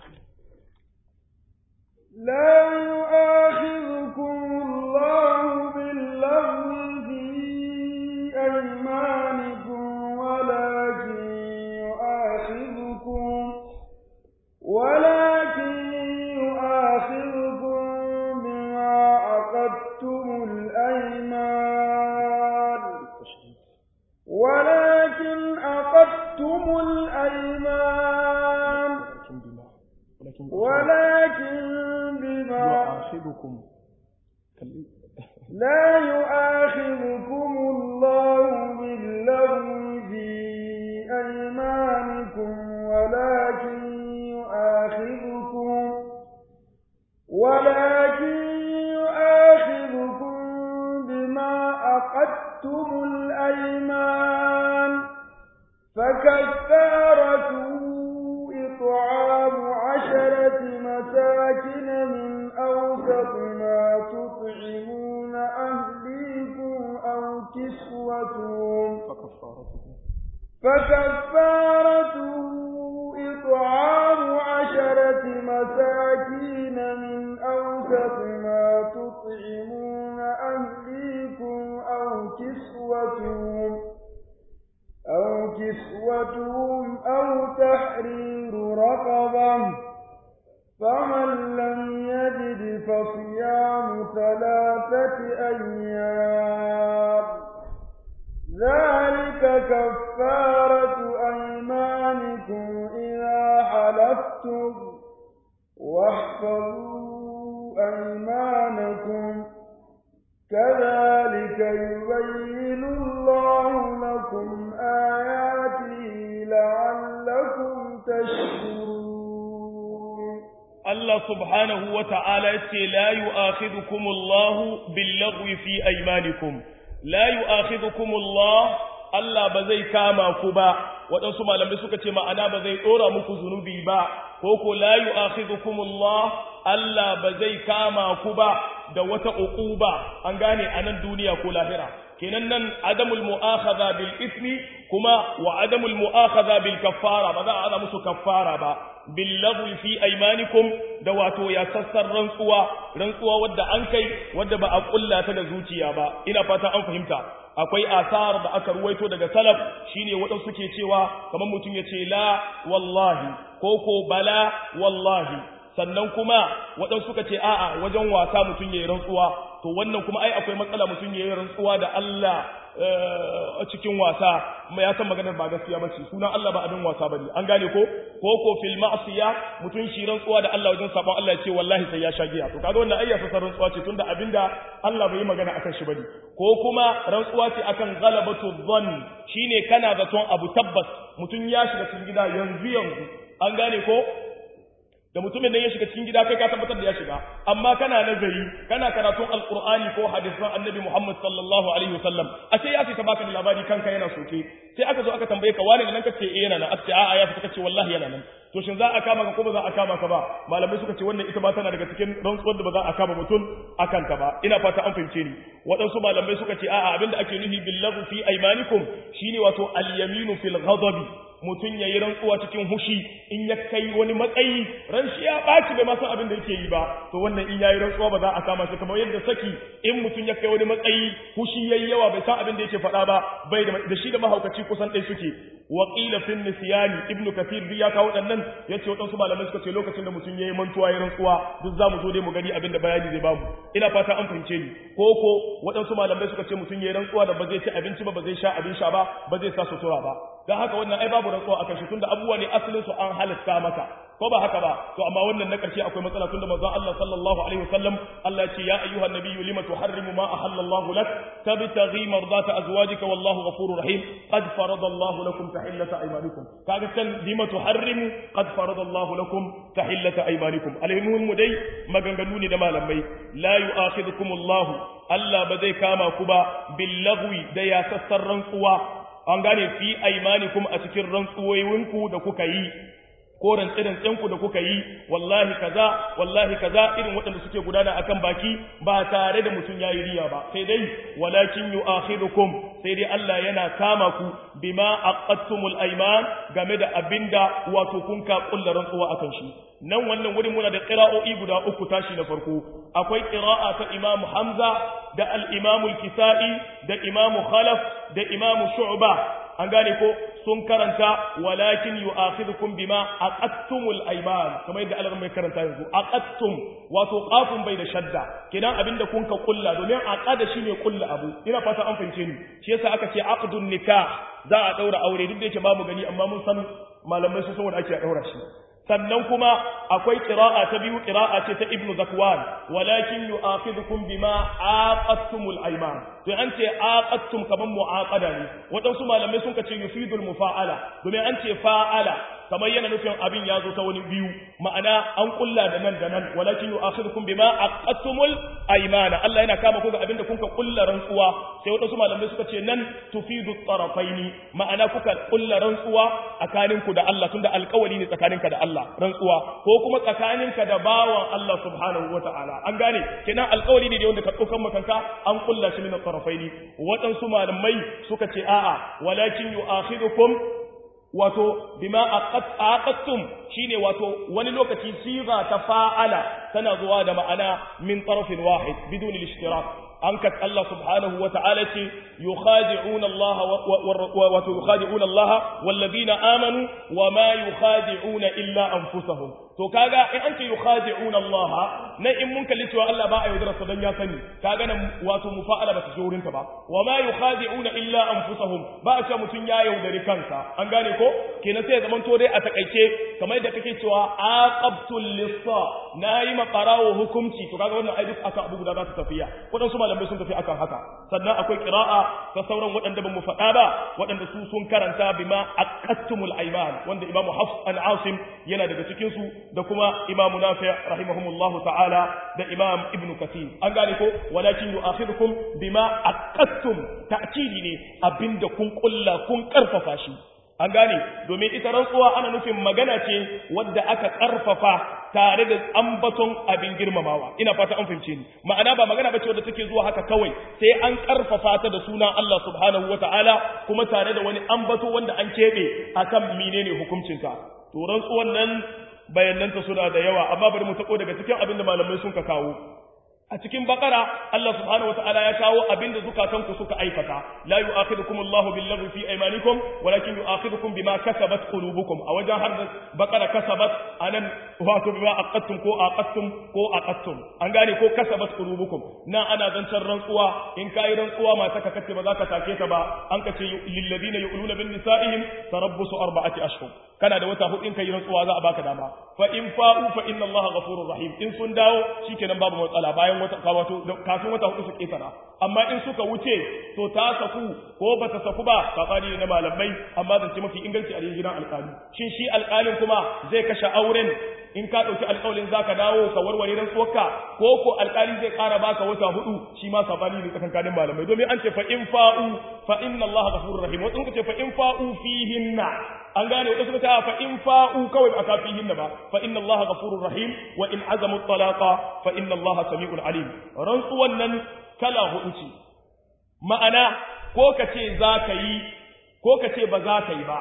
لا يؤاخذكم الله باللغو في أيمانكم ولكن يؤاخذكم ولكن يؤاخذكم بما عقدتم الأيمان ولكن عقدتم الأيمان ولكن بما يؤاخذكم لا يؤاخذكم الله باللغو في أيمانكم ولكن يؤاخذكم ولكن يؤاخذكم بما عقدتم الأيمان فكفارته إطعام عشرة مساكن من أوسط ما تطعمون أهليكم أو كسوتهم فكفارته إطعام عشرة مساكين من أوسط ما تطعمون أهليكم أو كسوتهم أو كسوتهم أو تحرير رقبة فمن لم يجد فصيام ثلاثة أيام ذلك كفارة أيمانكم إذا حلفتم واحفظوا أيمانكم كذلك يبين الله لكم آياته لعلكم تشكرون Allah subhanahu wa ta'ala ce, La yi akhidhukumullahu billagwi fi aimanikum, la yi akhidhukumullah Allah ba zai kama ku ba, waɗansu malamai suka ce ma'ana ba zai ɗora muku zunubi ba, ko ko la yi akhidhukumullah Allah ba zai kama ku ba da wata uquba an gane a nan duniya ko lahira. kenan nan adamul mu'akhadha bil ismi kuma wa adamul mu'akhadha bil kaffara ba za a ana musu kaffara ba bil lagwi fi aymanikum da wato ya sassar rantsuwa rantsuwa wadda an kai wadda ba a kulla ta da zuciya ba ina fata an fahimta akwai asar da aka ruwaito daga salaf shine waɗansu suke cewa kamar mutum ya ce la wallahi ko ko bala wallahi sannan kuma waɗansu suka ce a'a wajen wasa mutum ya yi rantsuwa to wannan kuma ai akwai matsala mutum ya yi rantsuwa da Allah a cikin wasa mai ya san maganar ba gaskiya ba ce sunan Allah ba abin wasa bane an gane ko ko ko fil ma'siya mutum shi rantsuwa da Allah wajen sabon Allah ya ce wallahi sai ya sha giya to kaga wannan ayya sa rantsuwa ce tunda abinda Allah bai yi magana akan shi bane ko kuma rantsuwa ce akan ghalabatu dhann shine kana zaton abu tabbas mutum ya shiga cikin gida yanzu yanzu an gane ko da mutumin nan ya shiga cikin gida kai ka tabbatar da ya shiga amma kana nazari kana karatun alqur'ani ko hadisan annabi Muhammad sallallahu alaihi wasallam ashe ya fita baka da labari kanka yana soke sai aka zo aka tambaye ka wani da nan kace eh yana nan aka ce a'a ya fita kace wallahi yana nan to shin za a kama ka ko ba za a kama ka ba malamai suka ce wannan ita ba tana daga cikin rantsuwar da ba za a kama mutum akan ta ba ina fata an fahimce ni waɗansu malamai suka ce a'a abinda ake nufi billahu fi aymanikum shine wato al-yaminu fil ghadabi mutum ya yi rantsuwa cikin hushi in ya kai wani matsayi ran shi ya ɓaci bai masan abin da yake yi ba to wannan in ya yi rantsuwa ba za a kama shi kamar yadda saki in mutum ya kai wani matsayi hushi ya yi yawa bai san abin da yake faɗa ba bai da shi da mahaukaci kusan ɗaya suke wa qila fi nisyani ibnu kathir bi ya kawo waɗannan yace waɗansu malamai suka ce lokacin da mutum ya yi mantuwa ya rantsuwa duk za mu zo dai mu gani abin da bayani zai bamu ina fata an fahimce ni ko ko waɗansu malamai suka ce mutum ya yi rantsuwa da ba zai ci abinci ba ba zai sha abin sha ba ba zai sa sutura ba dan haka wannan ai babu rantsuwa akan shi tunda abubuwa ne asalin su an halatta maka ko ba haka ba to amma wannan na karshe akwai matsala tunda manzo Allah sallallahu alaihi wasallam Allah ya ce ya ayyuhan nabiyyu lima tuharrimu ma ahallallahu lak tabtaghi mardata azwajika wallahu ghafurur rahim qad farada Allah lakum tahillata aymanikum kaga kan lima tuharrimu qad farada Allah lakum tahillata aymanikum alhimun mu dai maganganu ne da malamai la yu'akhidhukum Allah Allah ba zai kama ku ba bil lagwi da ya sassar rantsuwa an gane fi aymanikum a cikin rantsuwoyinku da kuka yi ko rantsi-rantsenku da kuka yi wallahi kaza wallahi kaza irin waɗanda suke gudana akan baki ba tare da mutum ya yi riya ba sai dai walakin yu'akhidukum sai dai Allah yana kama ku bima aqattumul ayman game da abinda wato kun ka kullar rantsuwa akan shi nan wannan wurin muna da qira'o'i guda uku tashi na farko akwai qira'a ta Imam Hamza da al-Imam al-Kisa'i da Imam Khalaf da Imam Shu'ba an gane ko sun karanta walakin yu'akhidhukum bima aqattumul ayman kamar yadda Allah mai karanta yanzu aqattum wato qafun bai da shadda kidan abinda kun ka kulla domin aqada shine kulla abu ina fata an fahimce ni shi yasa aka ce aqdun nikah za a daura aure duk da yake babu gani amma mun san malamai sun san wanda ake daura shi sannan kuma akwai qira'a ta biyu qira'a ce ta ibnu zakwan walakin yu'akhidhukum bima aqattumul ayman to an ce aqattum kaman mu'aqada ne wadansu malamai sun ce yufidul mufa'ala domin an ce fa'ala kamar yana nufin abin ya zo ta wani biyu ma'ana an kulla da nan da nan walakin yu'akhidhukum bima aqattumul aymana Allah yana kama ku ga abin da kuka kulla rantsuwa sai wadansu malamai suka ce nan tufidu tarafaini ma'ana kuka kulla rantsuwa tsakaninku da Allah tunda alƙawari ne tsakaninka da Allah rantsuwa ko kuma tsakaninka da bawan Allah subhanahu wata'ala an gane kenan alƙawari ne da wanda ka ɗaukan makanka an kulla shi min tarafaini waɗansu malamai suka ce a'a walakin yu'akhidhukum wato bima aqattum shine wato wani lokaci siga ta fa'ala tana zuwa da ma'ana min tarafin wahid bidun al-ishtirak an ka Allah subhanahu wa ta'ala ce yukhadi'una Allah wa yukhadi'una Allah wallazina amanu wa ma yukhadi'una illa anfusahum to kaga in an ce yukhadi'una Allah na in mun kalli cewa Allah ba a yaudara sa dan ya sani kaga nan wato mufa'ala ba ta je wurinta ba wa ma yukhadi'una illa anfusahum ba a ce mutun ya yaudari kansa an gane ko kenan sai ya zaman to dai a takaice kamar da kake cewa aqabtul lissa nayi maqarawo hukunci to kaga wannan ai duk aka abu guda za ta tafiya wadansu malamai sun tafi akan haka sannan akwai qira'a ta sauran waɗanda ban mu faɗa ba waɗanda su sun karanta bima aqattumul ayman wanda imamu hafs an asim yana daga cikin su da kuma imamu nafi' rahimahumullahu ta'ala da imam ibnu kathir an gane ko walakin yu'akhidukum bima aqattum ta'kidi ne abinda kun kulla kun karfafa shi an gane domin ita rantsuwa ana nufin magana ce wadda aka karfafa tare da ambaton abin girmamawa ina fata an fahimce ni ma'ana ba magana bace wadda take zuwa haka kawai sai an karfafa ta da suna Allah subhanahu wataala kuma tare da wani ambato wanda an kebe akan menene hukuncinta to rantsuwan nan bayananta suna da yawa amma bari mu tako daga cikin abin da malamai sun ka kawo a cikin bakara Allah subhanahu wataala ya kawo abinda zukatanku suka aikata la yu'akhidukum Allahu bil lagwi fi aymanikum walakin yu'akhidukum bima kasabat qulubukum a wajen har da bakara kasabat anan wato bima aqattum ko aqattum ko aqattum an gane ko kasabat qulubukum na ana zancan rantsuwa in kai rantsuwa mata ka kace ba za ka take ta ba an kace lil ladina yu'luna bin nisa'ihim tarabbusu arba'ati ashhur kana da wata hudu in kai rantsuwa za a baka dama fa in fa'u fa inna Allaha ghafurur rahim in sun dawo shikenan babu matsala bayan wata wato kafin wata hudu su ketara amma in suka wuce to ta saku ko ba ta saku ba sabani ne na malamai amma zance mafi inganci a gidan alƙali shin shi alƙalin kuma zai kashe auren in ka ɗauki alƙawalin za ka dawo ka warware rantsuwarka ko ko alƙali zai ƙara baka wata hudu shi ma sabani ne tsakankanin malamai domin an ce fa in fa'u fa inna Allah ghafurur rahim wasu suka ce fa in fa'u fihinna an gane wasu suka ce fa in fa'u kawai aka fihinna ba fa inna Allah ghafurur rahim wa in azamu talaqa fa inna Allah sami'un alim rantsuwan nan kala hudu ce ma'ana ko ka ce za ka yi ko ka ce ba za ka yi ba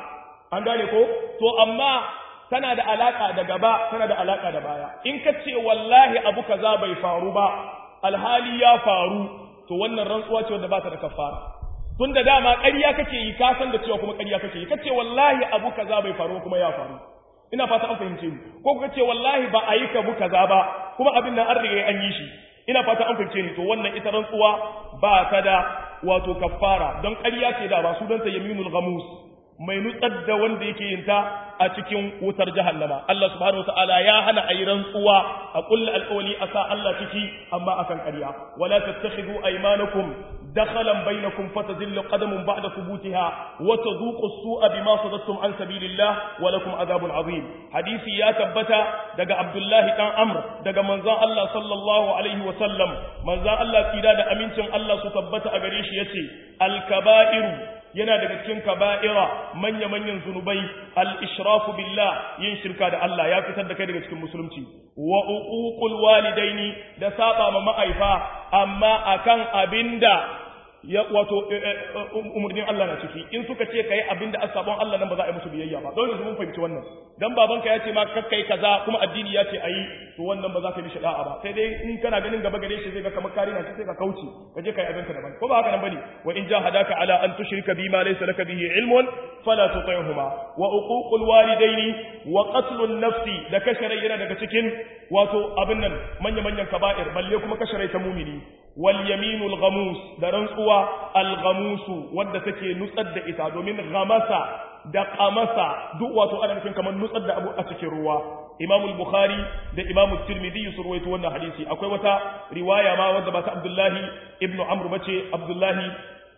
an gane ko to amma tana da alaka da gaba tana da alaka da baya in ka ce wallahi abu kaza bai faru ba alhali ya faru to wannan rantsuwa ce wanda ba ta da kafara tun da dama ƙarya kake yi ka san da cewa kuma ƙarya kake yi kace wallahi abu kaza bai faru kuma ya faru ina fata an fahimce ni ko kuka ce wallahi ba a yi ka bu kaza ba kuma abin nan an riga an yi shi ina fata an fahimce ni to wannan ita rantsuwa ba ta da wato kafara don ƙarya ce da ba su don ta yaminul ghamus mai nutsar da wanda yake yin ta a cikin wutar jahannama Allah subhanahu wataala ya hana ayi rantsuwa a kullu alqawli asa Allah ciki amma akan ƙarya wala tattakhidhu aymanakum dakhalan bainakum fatadillu qadamun ba'da thubutiha wa tadhuqu as-su'a bima sadattum an sabilillah wa lakum adhabun azim hadisi ya tabbata daga Abdullah dan Amr daga manzon Allah sallallahu alaihi wa sallam manzon Allah tsira da amincin Allah su tabbata a gare shi yace al-kaba'iru yana daga cikin kaba'ira manya-manyan zunubai al-ishrafu billah yin shirka da Allah ya fitar da kai daga cikin musulunci wa uququl walidaini da saba ma ma'aifa amma akan abinda ya wato umurnin Allah na ciki in suka ce kai abinda asabon Allah nan ba za a yi musu biyayya ba dole mun fahimci wannan dan babanka ya ce ma kakkai kaza kuma addini ya ce ayi to wannan ba za ka yi mishi da'a ba sai dai in kana ganin gaba gare shi zai ga kamar kari na sai ka kauce ka je kai abinka daban ko ba haka nan bane wa in jahadaka ala an tushrika bima laysa laka bihi ilmun fala tuti'huma wa uququl walidaini wa qatlun nafsi da kasharai yana daga cikin wato abin nan manya manyan kaba'ir balle kuma kasharai ta mumini wal yaminul ghamus da rantsuwa al ghamusu wanda take nutsar da ita domin ghamasa da qamasa duk wato ana nufin kamar nutsar da abu a cikin ruwa Imam al-Bukhari da Imam Tirmidhi su ruwaito wannan hadisi akwai wata riwaya ma wanda ba ta Abdullahi ibn Amr bace Abdullahi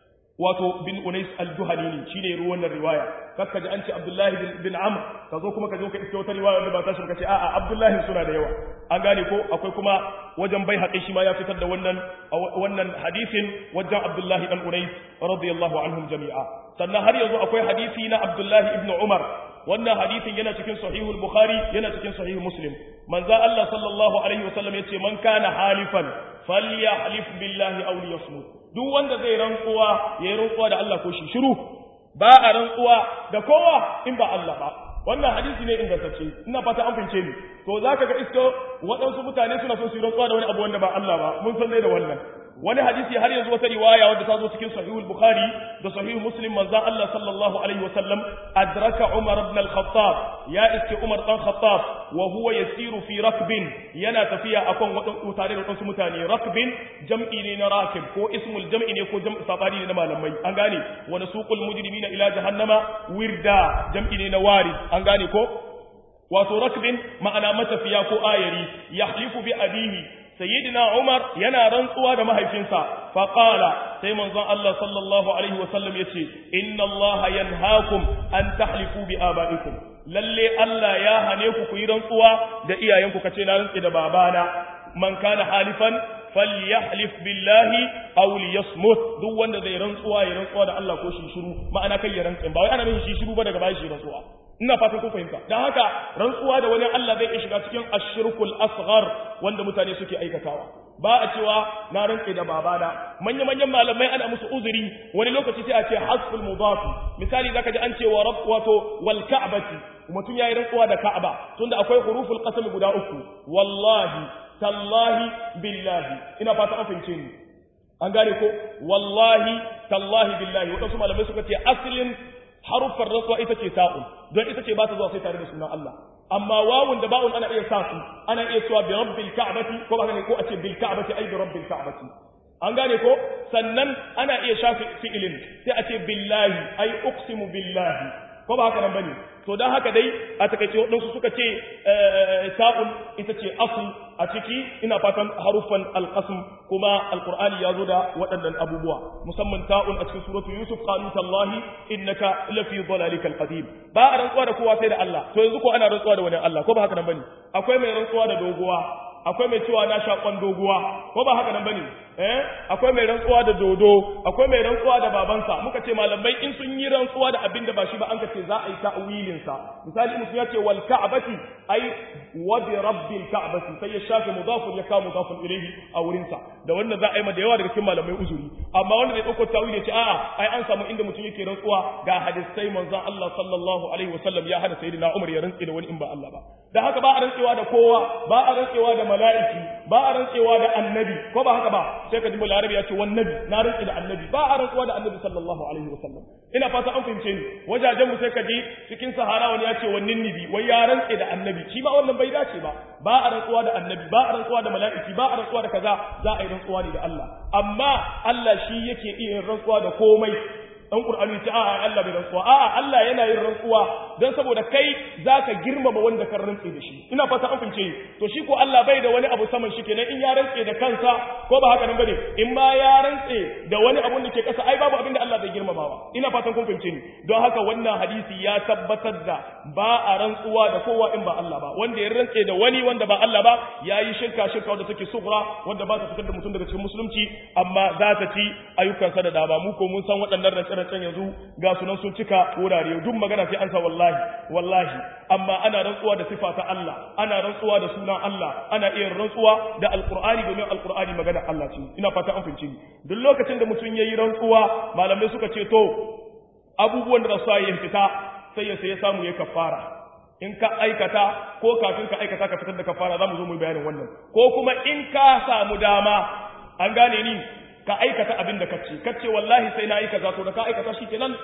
wato bin Unais al-Juhani ne shine ruwan wannan riwaya kakka ji an ce Abdullahi bin Amr ka zo kuma ka zo ka iske wata riwaya wanda ba ta shi ka ce a'a Abdullahi suna da yawa an gane ko akwai kuma wajen bai haƙi shi ma ya fitar da wannan wannan hadisin wajen Abdullahi dan Unais radiyallahu anhum jami'a sannan har yanzu akwai hadisi na Abdullahi ibn Umar wannan hadisin yana cikin sahihul Bukhari yana cikin sahih Muslim manzo Allah sallallahu alaihi wasallam yace man kana halifan falyahlif billahi aw liyasmut duk wanda zai rantsuwa yayi rantsuwa da Allah ko shi shiru ba a rantsuwa da kowa in ba Allah ba wannan hadisi ne ingantacce ina fata an fince ni to zaka ga isko waɗansu mutane suna son su yi rantsuwa da wani abu wanda ba Allah ba mun san dai da wannan wani hadisi har yanzu wata riwaya wadda ta zo cikin sahihul bukhari da sahih muslim manzo Allah sallallahu alaihi wasallam adraka umar ibn al-khattab ya iske umar dan khattab wa huwa yasiru fi rakbin yana tafiya akan wadan tare da wasu mutane rakbin jam'i ne na rakib ko ismul jam'i ne ko jam'i sabani ne na malamai an gane wa nasuqul mujrimina ila jahannama wirda jam'i ne na warid an gane ko wato rakbin ma'ana matafiya ko ayari yahlifu bi abihi sayyidina Umar yana rantsuwa da mahaifinsa faqala sai manzon Allah sallallahu alaihi wasallam yace inna Allah yanhaakum an tahlifu bi abaikum lalle Allah ya hane ku ku yi rantsuwa da iyayenku kace na rantsi da babana man kana halifan falyahlif billahi aw liyasmut duk wanda zai rantsuwa ya rantsuwa da Allah ko shi shiru ma'ana kai ya rantsi ba wai ana nufin shi shiru ba daga bayan shi rantsuwa ina fatan kun fahimta dan haka rantsuwa da wani Allah zai shiga cikin ashirkul asghar wanda mutane suke aikatawa ba a cewa na rantse da babana manya manyan malamai ana musu uzuri wani lokaci sai a ce hasful mudafi misali zaka ji an ce wa rabb wato wal ka'bati mutum yayi rantsuwa da ka'aba tunda akwai huruful qasam guda uku wallahi tallahi billahi ina fata an fahimce ni an gane ko wallahi tallahi billahi wadansu malamai suka ce aslin haruffar rasuwa ita ce ta'un don ita ce ba ta zuwa sai tare da sunan Allah amma wawun da ba'un ana iya sa su ana iya cewa bi rabbil ka'bati ko ba ko a ce bil ka'bati ai bi rabbil ka'bati an gane ko sannan ana iya shafi fi'ilin sai a ce billahi ai uqsimu billahi ko ba haka nan bane to dan haka dai a takaice wadansu suka ce ta'un ita ce asl a ciki ina fatan harufan alqasm kuma alqur'ani ya zo da waɗannan abubuwa musamman ta'un a cikin suratu yusuf qalu tallahi innaka lafi dhalalikal qadim ba a rantsuwa da kowa sai da Allah to yanzu ko ana rantsuwa da wani Allah ko ba haka nan bane akwai mai rantsuwa da doguwa akwai mai cewa na shaƙon doguwa ko ba haka nan bane eh akwai mai rantsuwa da dodo akwai mai rantsuwa da babansa muka ce malamai in sun yi rantsuwa da abin da ba shi ba an ka ce za a yi ta'wilin sa misali mutum ya ce wal ka'bati ai wa bi rabbil ka'bati sai ya shafe mudafun ya kawo mudafun ilayhi a wurin sa da wannan za a yi ma da yawa daga cikin malamai uzuri amma wanda zai dauko ta'wili ya ce a'a ai an samu inda mutum yake rantsuwa ga hadisai manzon Allah sallallahu alaihi wasallam ya hada sayyidina Umar ya rantsi da wani in ba Allah ba da haka ba a rantsewa da kowa ba a rantsewa da mala'iki ba a rantsewa da annabi ko ba haka ba sai ka ji balarabi ya ce wan nabi na rantsi da annabi ba a rantsuwa da annabi sallallahu alaihi wasallam ina fata an fahimce ni wajajen mu sai ka ji cikin sahara wani ya ce wannan nibi wai ya rantse da annabi shi ba wannan bai dace ba ba a rantsuwa da annabi ba a rantsuwa da mala'iki ba a rantsuwa da kaza za a yi rantsuwa ne da Allah amma Allah shi yake iya rantsuwa da komai dan Qur'ani ce a'a Allah bai rantsuwa a'a Allah yana yin rantsuwa dan saboda kai zaka girmama wanda ka rantse da shi ina fata an fince to shi ko Allah bai da wani abu saman shi kenan in ya rantse da kansa ko ba haka nan bane in ma ya rantse da wani abu da ke kasa ai babu abin da Allah bai girmamawa ina fatan kun fince ni don haka wannan hadisi ya tabbatar da ba a rantsuwa da kowa in ba Allah ba wanda ya rantse da wani wanda ba Allah ba yayi shirka shirka wanda take sughra wanda ba ta fitar da mutum daga cikin musulunci amma za ta ci ayyukansa da dama mu ko mun san waɗannan rantse can yanzu ga sunan sun cika wurare duk magana sai an sa wallahi wallahi amma ana rantsuwa da sifa ta Allah ana rantsuwa da sunan Allah ana iya rantsuwa da alqur'ani domin alqur'ani magana Allah ce ina fata an fince duk lokacin da mutum yayi rantsuwa malamai suka ce to abubuwan da za su fita sai ya sai ya samu ya kafara in ka aikata ko kafin ka aikata ka fitar da kafara za mu zo mu bayanin wannan ko kuma in ka samu dama an gane ni ka aikata abin da kace kace wallahi sai na aikata to da ka aikata shikenan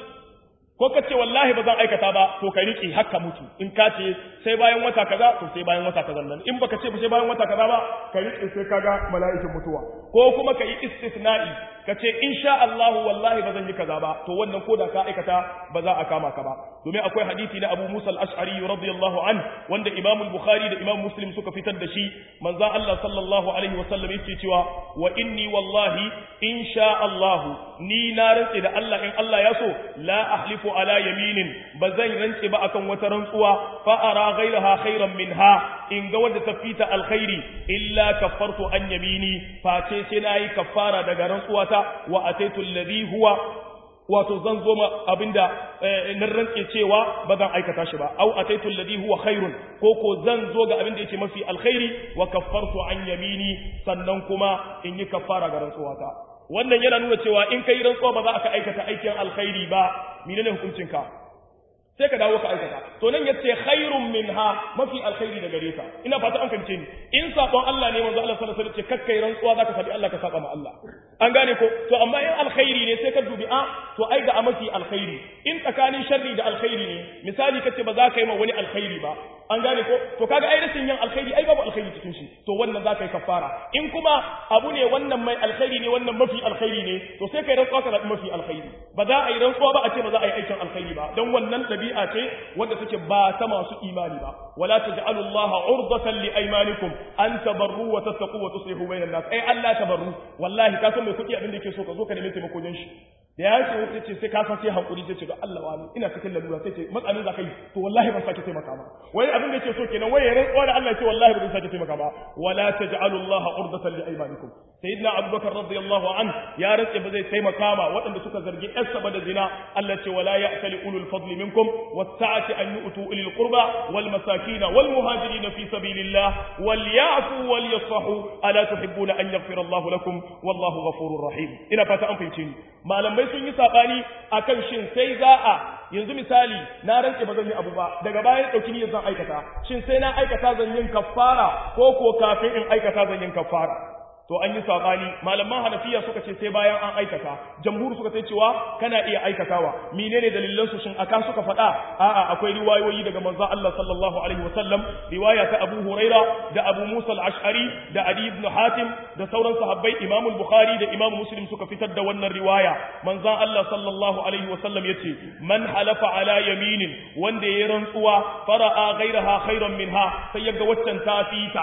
ko kace wallahi ba zan aikata ba to ka riki haka mutu in ka ce sai bayan wata kaza to sai bayan wata kaza nan in baka ce ba sai bayan wata kaza ba ka riki sai kaga mala'ikin mutuwa ko kuma ka yi istisna'i ka ce insha Allah wallahi ba zan yi kaza ba to wannan ko da ka aikata ba za a kama ka ba domin akwai hadisi na Abu Musa al-Ash'ari radiyallahu an wanda Imam al-Bukhari da Imam Muslim suka fitar da shi manzo Allah sallallahu alaihi wa sallam yake cewa wa inni wallahi insha Allah ni na rantse da Allah in Allah ya so la ahlifu ala yaminin ba zan rantse ba akan wata rantsuwa fa ara ghayraha khairan minha in ga wanda ta fita alkhairi illa kaffartu an yamini face sai nayi kaffara daga rantsuwata wa ataitu alladhi huwa wato zan zo ma abinda na rantse cewa ba zan aikata shi ba au ataitu alladhi huwa khairun ko ko zan zo ga abinda yake mafi alkhairi wa kaffartu an yamini sannan kuma in yi kaffara ga rantsuwata wannan yana nuna cewa in kai rantsuwa ba za ka aikata aikin alkhairi ba menene hukuncinka sai ka dawo ka aikata to nan yace khairun minha mafi alkhairi da gare ka ina fata an kance ni in sabon Allah ne manzo Allah sallallahu alaihi wasallam ce kakkai rantsuwa zaka sabi Allah ka saba ma Allah an gane ko to amma in alkhairi ne sai ka dubi a to ai ga mafi alkhairi in tsakanin sharri da alkhairi ne misali kace ba za ka yi ma wani alkhairi ba an gane ko to kaga ai rashin yin alkhairi ai babu alkhairi cikin shi to wannan za ka yi kafara in kuma abu ne wannan mai alkhairi ne wannan mafi alkhairi ne to sai kai rantsuwa ka zaɓi mafi alkhairi ba za a yi rantsuwa ba a ce ba za a yi aikin alkhairi ba don wannan ɗabi'a ce wanda take ba ta masu imani ba wala taj'alu Allah urdatan li aymanikum an tabarru wa tattaqu wa tuslihu bainan nas ai Allah tabarru wallahi ka san mai kuɗi abin da yake so ka zo ka nemi taimako don shi da ya ce wata ce sai ka san sai hankuri sai ce ga Allah wani ina cikin lalura sai ce matsalin za ka yi to wallahi ban sake taimaka ba wai abin da yake so kenan wai ya rantsuwa da Allah ce wallahi ban sake taimaka ba wala taj'alu Allah urdatan li aymanikum sayyidina Abubakar radiyallahu an ya rantse ba zai taimaka ma waɗanda suka zargi yarsa ba da zina Allah ce wala ya'tali ulul fadli minkum was-sa'ati an yu'tu ulil qurba wal masakin wal muhajirin fi sabilillah wal ya'fu wal yasfahu ala tuhibbuna an yaghfira Allah lakum wallahu ghafurur rahim ina fata an fahimce ni malamai sun yi saɓani a kan shin sai za a yanzu misali na rantse ba zan yi abu ba daga bayan ɗauki niyyar zan aikata shin sai na aikata zan yin kafara ko ko kafin in aikata zan yin kafara to an yi saɓani malaman hanafiya suka ce sai bayan an aikata jamhur suka ce cewa kana iya aikatawa menene dalilan su shin aka suka faɗa a'a akwai riwayoyi daga manzo Allah sallallahu alaihi wasallam riwaya ta Abu Huraira da Abu Musa al-Ash'ari da Ali ibn Hatim da sauran sahabbai Imam al-Bukhari da Imam Muslim suka fitar da wannan riwaya manzo Allah sallallahu alaihi wasallam yace man halafa ala yaminin wanda yayi rantsuwa fara'a ghairaha khairan minha sai yaga waccan ta fita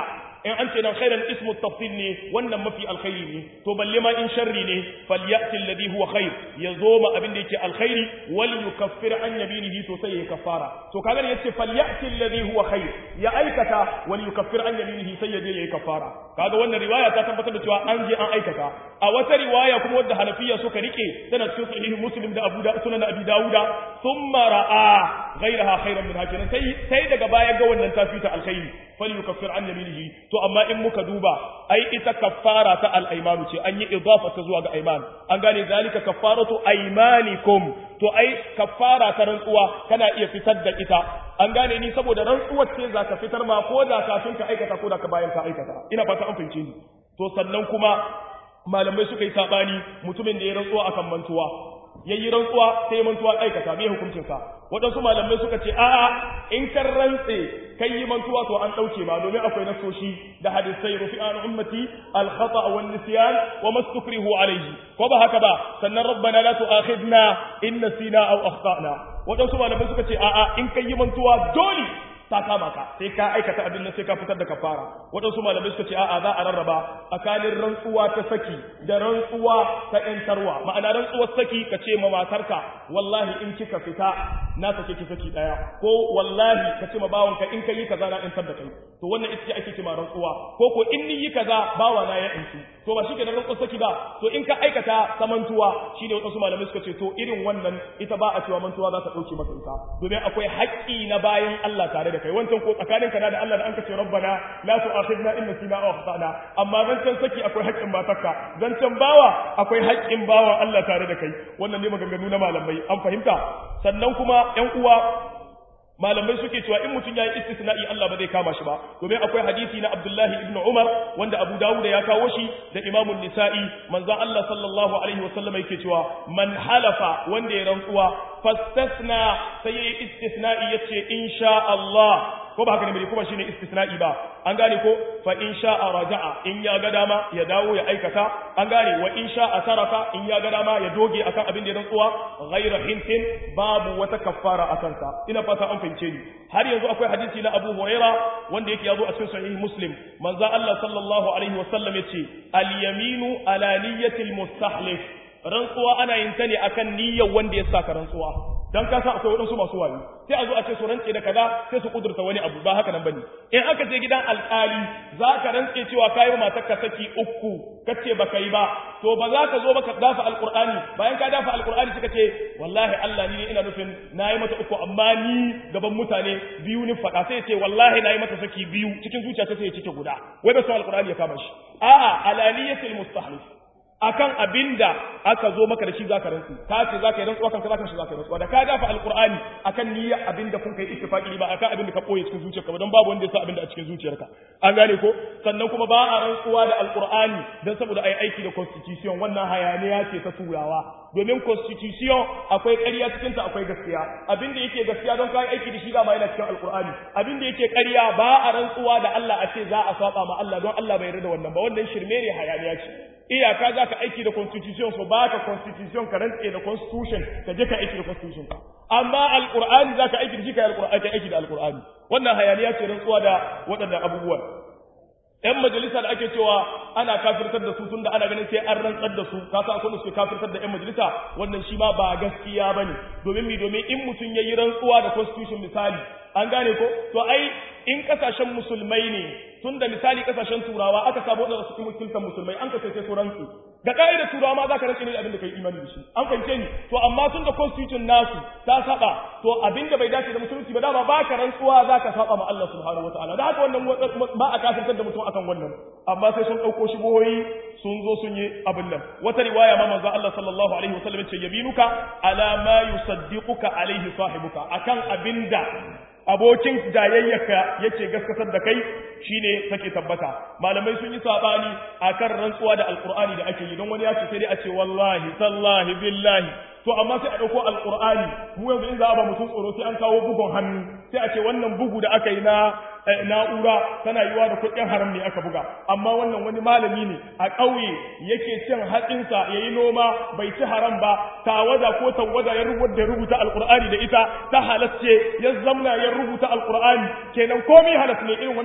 in an ce nan khairan ismu tafsil ne wannan mafi alkhairi ne to balle ma in sharri ne falyati alladhi huwa khair yazo ma abin da yake alkhairi wal yukaffir an yaminihi to sai ya kafara to kaga ne yace falyati alladhi huwa khair ya aikata wal yukaffir an yaminihi sai ya je yayi kafara kaga wannan riwaya ta tabbatar da cewa an je an aikata a wata riwaya kuma wadda hanafiya suka rike tana cikin sahih muslim da abu da sunan abi dauda thumma ra'a ghayraha khairan min hakinan sai sai daga baya ga wannan tafita alkhairi falyukaffir an yaminihi to amma in muka duba ai ita kaffara ta al-aymanu ce an yi idafa ta zuwa ga ayman an gane zalika kaffaratu aymanikum to ai kaffara ta rantsuwa kana iya fitar da ita an gane ni saboda rantsuwar ce zaka fitar ma ko da kafin ka aikata ko da ka bayan ka aikata ina fata an fahimce ni to sannan kuma malamai suka yi sabani mutumin da ya rantsuwa akan mantuwa yayi rantsuwa sai mantuwa aikata me hukuncin sa waɗansu malamai suka ce a'a in kan rantse kai yi mantuwa to an ɗauke ma domin akwai nasoshi da hadisai rufi an ummati al khata wa nisyan wa mastukrihu alayhi ko ba haka ba sannan rabbana la tu'akhidna in nasina aw akhtana waɗansu malamai suka ce a'a in kai yi mantuwa dole ta kama ka sai ka aikata abin nan sai ka fitar da kafara waɗansu malamai suka ce a'a za a rarraba tsakanin rantsuwa ta saki da rantsuwa ta ƴantarwa ma'ana rantsuwar saki ka ce ma matarka wallahi in kika fita na sake ki saki daya ko wallahi ka ce ma bawanka in kai kaza na ƴantar da kai to wannan ita ce ake ce ma rantsuwa ko ko in ni yi kaza bawa na ya ƴantu to ba shike da rantsuwar saki ba to in ka aikata samantuwa shine waɗansu malamai suka ce to irin wannan ita ba a cewa mantuwa za ta ɗauke maka ita domin akwai haƙƙi na bayan Allah tare da kai wancan ko tsakanin ka da Allah da an kace rabbana la tu'akhidna in nasina aw akhtana amma zancan saki akwai haƙƙin matarka zancan bawa akwai haƙƙin bawa Allah tare da kai wannan ne maganganu na malamai an fahimta sannan kuma ƴan uwa malamai suke cewa in mutum yayi istisna'i Allah ba zai kama shi ba domin akwai hadisi na Abdullahi ibn Umar wanda Abu Dawud ya kawo shi da Imam Nisa'i manzo Allah sallallahu alaihi wasallam yake cewa man halafa wanda ya rantsuwa fastasna sai yayi istisna'i yace insha Allah ko ba haka ne bai kuma shine istisna'i ba an gane ko fa in sha'a raja'a in ya ga dama ya dawo ya aikata an gane wa in sha'a taraka in ya ga dama ya doge akan abin da ya rantsuwa ghayra hintin babu wata kaffara akan sa ina fata an fahimce ni har yanzu akwai hadisi na Abu Huraira wanda yake yazo a cikin sahih Muslim manzo Allah sallallahu alaihi wasallam yace al yaminu ala niyyatil mustahlif rantsuwa ana yin ta ne akan niyyar wanda ya saka rantsuwa dan ka san akwai waɗansu masu wayo sai a zo a ce su rantse da kaza sai su kudurta wani abu ba haka nan bane in aka je gidan alƙali za ka rantse cewa kayi wa matarka saki uku kace baka yi ba to ba za ka zo baka dafa alƙur'ani bayan ka dafa alƙur'ani suka ce wallahi Allah ni ina nufin nayi mata uku amma ni gaban mutane biyu ni faɗa sai ce wallahi nayi mata saki biyu cikin zuciya sai ya cike guda wai ba su alƙur'ani ya kama shi a'a alaniyatul mustahlif akan abinda aka zo maka da shi zaka rantsu ka ce zaka yi rantsuwa kanka zaka shi zaka yi rantsuwa da ka dafa alqur'ani akan niyyar abinda kun kai ittifaqi ba akan abinda ka koye cikin zuciyarka ba don babu wanda ya sa abinda a cikin zuciyarka an gane ko sannan kuma ba a rantsuwa da alqur'ani dan saboda ai aiki da constitution wannan hayaniya ce ta turawa domin constitution akwai ƙarya cikin ta akwai gaskiya abinda yake gaskiya don kai aiki da shi dama yana cikin alqur'ani abinda yake ƙarya ba a rantsuwa da Allah a ce za a saba ma Allah don Allah bai yarda da wannan ba wannan shirme ne hayaniya ce iyaka za ka aiki da constitution so ba ka constitution ka rantse da constitution ka je ka aiki da constitution ka amma alqur'ani za ka aiki da shi ka alqur'ani ka aiki da alqur'ani wannan hayaniya ce rantsuwa da waɗannan abubuwan ‘yan majalisa da ake cewa ana kafirtar da su tun da ana ganin sai an rantsar da su ka sa akwai da suke kafirtar da ‘yan majalisa wannan shi ma ba gaskiya ba ne domin mi domin in mutum ya yi rantsuwa da constitution misali an gane ko to ai in kasashen musulmai ne tun da misali kasashen turawa aka samu wadanda suke wakiltar musulmai an kace sai su rantsu ga ka'idar turawa ma zaka rantse ne abin da kai imani da shi an fahimce ni to amma tun da constitution nasu ta saba to abin da bai dace da musulunci ba dama baka rantsuwa zaka saba ma Allah subhanahu wataala da haka wannan ba a kafirtar da mutum akan wannan amma sai sun dauko shi boyi sun zo sun yi abin nan wata riwaya ma manzo Allah sallallahu alaihi wasallam ya ce yabinuka ala ma yusaddiquka alaihi sahibuka akan abinda abokin jayayyaka yake gaskatar da kai shine take tabbata malamai sun yi sabani akan rantsuwa da alqur'ani da ake yi don wani ya ce sai dai a ce wallahi tallahi billahi to amma sai a dauko alqur'ani mu yanzu in za a ba mutum tsoro sai an kawo bugun hannu sai a ce wannan bugu da aka yi na na'ura tana yiwa da kuɗin haram ne aka buga amma wannan wani malami ne a ƙauye yake cin hatsinsa ya yi noma bai ci haram ba tawada ko tawada ya rubuta rubuta alqur'ani da ita ta halasce ya zamna ya rubuta alqur'ani kenan komai halas ne irin wannan alqur'ani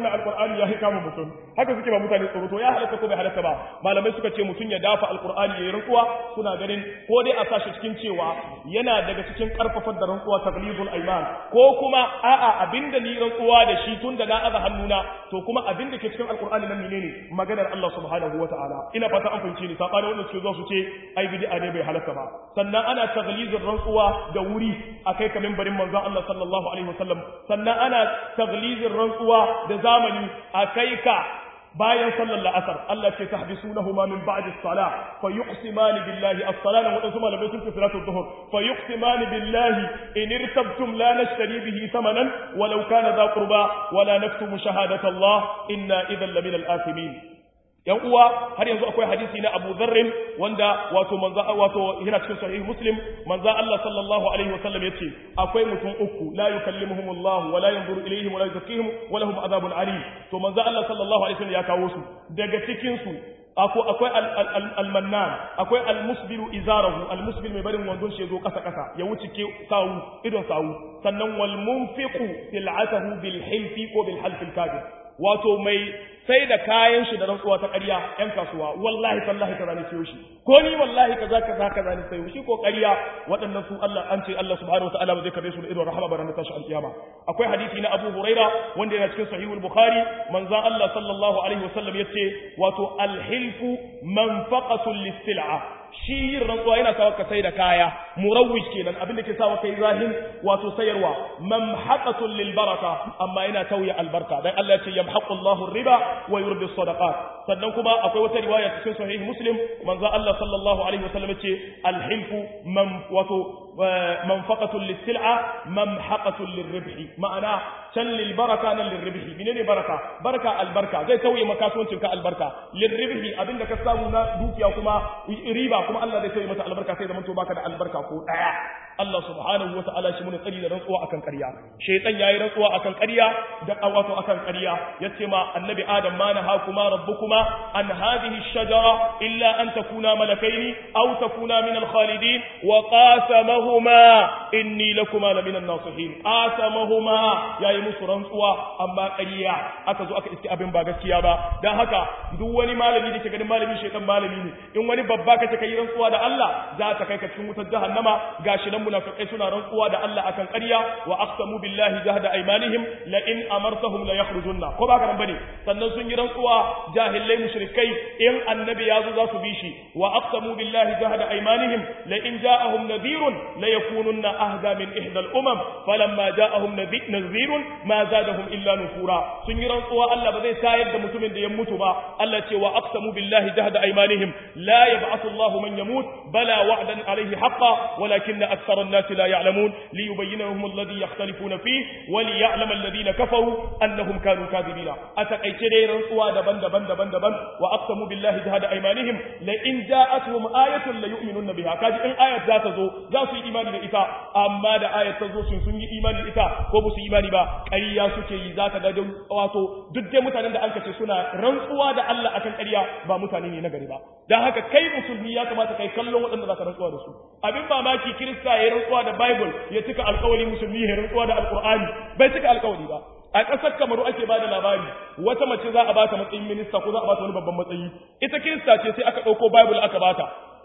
alqur'ani ya kama mutum haka suke ba mutane tsoro to ya halatta ko bai halatta ba malamai suka ce mutum ya dafa alqur'ani yayin rantsuwa suna ganin ko dai a sashi cikin cewa yana daga cikin karfafar da rantsuwa taglibul aiman ko kuma a'a abinda ni rantsuwa da shi tun da na aza hannuna to kuma abinda ke cikin alqur'ani nan menene maganar Allah subhanahu wataala ina fata an fahimce ni sabani wanda suke zo su ce ai bid'a ne bai halatta ba sannan ana taglizin rantsuwa da wuri akai kamin barin manzon Allah sallallahu alaihi wasallam sannan ana taglizin rantsuwa da zamani akai ka bayan sallar la'asar Allah ce tahbisunahuma min ba'di as-salah fa yuqsimani billahi as-salah wa wadansu malamai sun ce salatu dhuhr fa yuqsimani billahi in irtabtum la nashtari bihi thamanan walau kana dha qurba wala naktumu shahadata Allah inna idhan lamina al-athimin yan uwa har yanzu akwai hadisi na Abu Dharr wanda wato manzo wato yana cikin sahih Muslim manzo Allah sallallahu alaihi wasallam yace akwai mutum uku la yukallimuhumullahu wa la yanzuru ilayhim wa la yuzakkihim wa lahum adhabun alim to manzo Allah sallallahu alaihi wasallam ya kawo su daga cikin su akwai almannan akwai almusbilu izarahu almusbil mai barin wandon shi zo kasa kasa ya wuce ke sawu idon sawu sannan wal munfiqu sil'atahu bil hilfi ko bil halfi al kadib wato mai sai da kayan shi da rantsuwa ta ƙarya ƴan kasuwa wallahi tallahi kaza ne sayo shi ko ni wallahi kaza kaza kaza ne sayo shi ko ƙarya waɗannan su Allah an ce Allah subhanahu wataala ba zai karbe su da idon rahama ba ranar tashi alkiyama akwai hadisi na Abu Huraira wanda yana cikin sahihul Bukhari manzo Allah sallallahu alaihi wasallam yace wato alhilfu manfaqatul lis-sil'a shi yin rantsuwa yana sawa ka sai da kaya murawwij kenan abin da ke sawa kai zahin wato sayarwa mamhaqatul lil baraka amma yana tauya albarka dan Allah ya ce yamhaqu Allahu riba wa yurbi sadaqat sannan kuma akwai wata riwaya cikin sahih muslim manzo Allah sallallahu alaihi wasallam ce alhilfu man wato manfaqatul lis sil'a mamhaqatul lirribhi ma'ana can lil baraka nan lirribhi menene baraka baraka albarka zai tauye makasuwancin ka albarka lirribhi abinda ka samu na dukiya kuma riba kuma Allah zai tauye mata albarka sai zaman to baka da albarka ko daya Allah subhanahu wa ta'ala shi mun tsari da rantsuwa akan ƙarya shaytan yayi rantsuwa akan ƙarya da wato akan ƙarya yace ma annabi adam ma na hakuma rabbukuma an hadhihi ash-shajara illa an takuna malakaini aw takuna min al-khalidin wa qasamahuma inni lakuma la min an-nasihin qasamahuma yayi musu rantsuwa amma ƙarya aka zo aka iske abin ba gaskiya ba dan haka duk wani malami da ke ganin malami shaytan malami ne in wani babba kace kai rantsuwa da Allah za ta kai ka cikin wutar jahannama gashi nan munafiqai suna rantsuwa da Allah akan ƙarya wa aqsamu billahi jahda aymanihim la in amartahum la yakhrujunna ko ba karan bane sannan sun yi rantsuwa jahilai mushrikai in annabi ya zo za su bi shi wa aqsamu billahi jahda aymanihim la in ja'ahum nadhirun la yakununna ahda min ihda al-umam falamma ja'ahum nadhirun ma zadahum illa nufura sun yi rantsuwa Allah ba zai tayar da mutumin da ya mutu ba Allah ce wa aqsamu billahi jahda aymanihim la yab'athu Allahu man yamut bala wa'dan alayhi haqqan walakinna akthara an-nas la ya'lamun liyubayyinahum alladhi yakhtalifuna fihi wa liya'lama alladhina kafaru annahum kanu kadhibina atakaice dai rantsuwa daban-daban daban-daban wa aqsamu billahi jahada aymanihim la in ja'atuhum ayatun la yu'minuna biha kaji in ayat za ta zo za su yi imani da ita amma da ayat ta zo sun sun yi imani da ita ko ba su yi imani ba ƙarya suke yi za ka ga wato duk dai mutanen da an kace suna rantsuwa da Allah akan ƙarya ba mutane ne na gari ba dan haka kai musulmi ya kamata kai kallon waɗanda za ka rantsuwa da su abin mamaki kirista ya rantsuwa da bible ya cika alƙawari musulmi ya rantsuwa da alƙur'ani bai cika alƙawari ba a ƙasar kamaru ake bada labari wata mace za a bata matsayin minista ko za a bata wani babban matsayi ita kirista ce sai aka ɗauko bible aka bata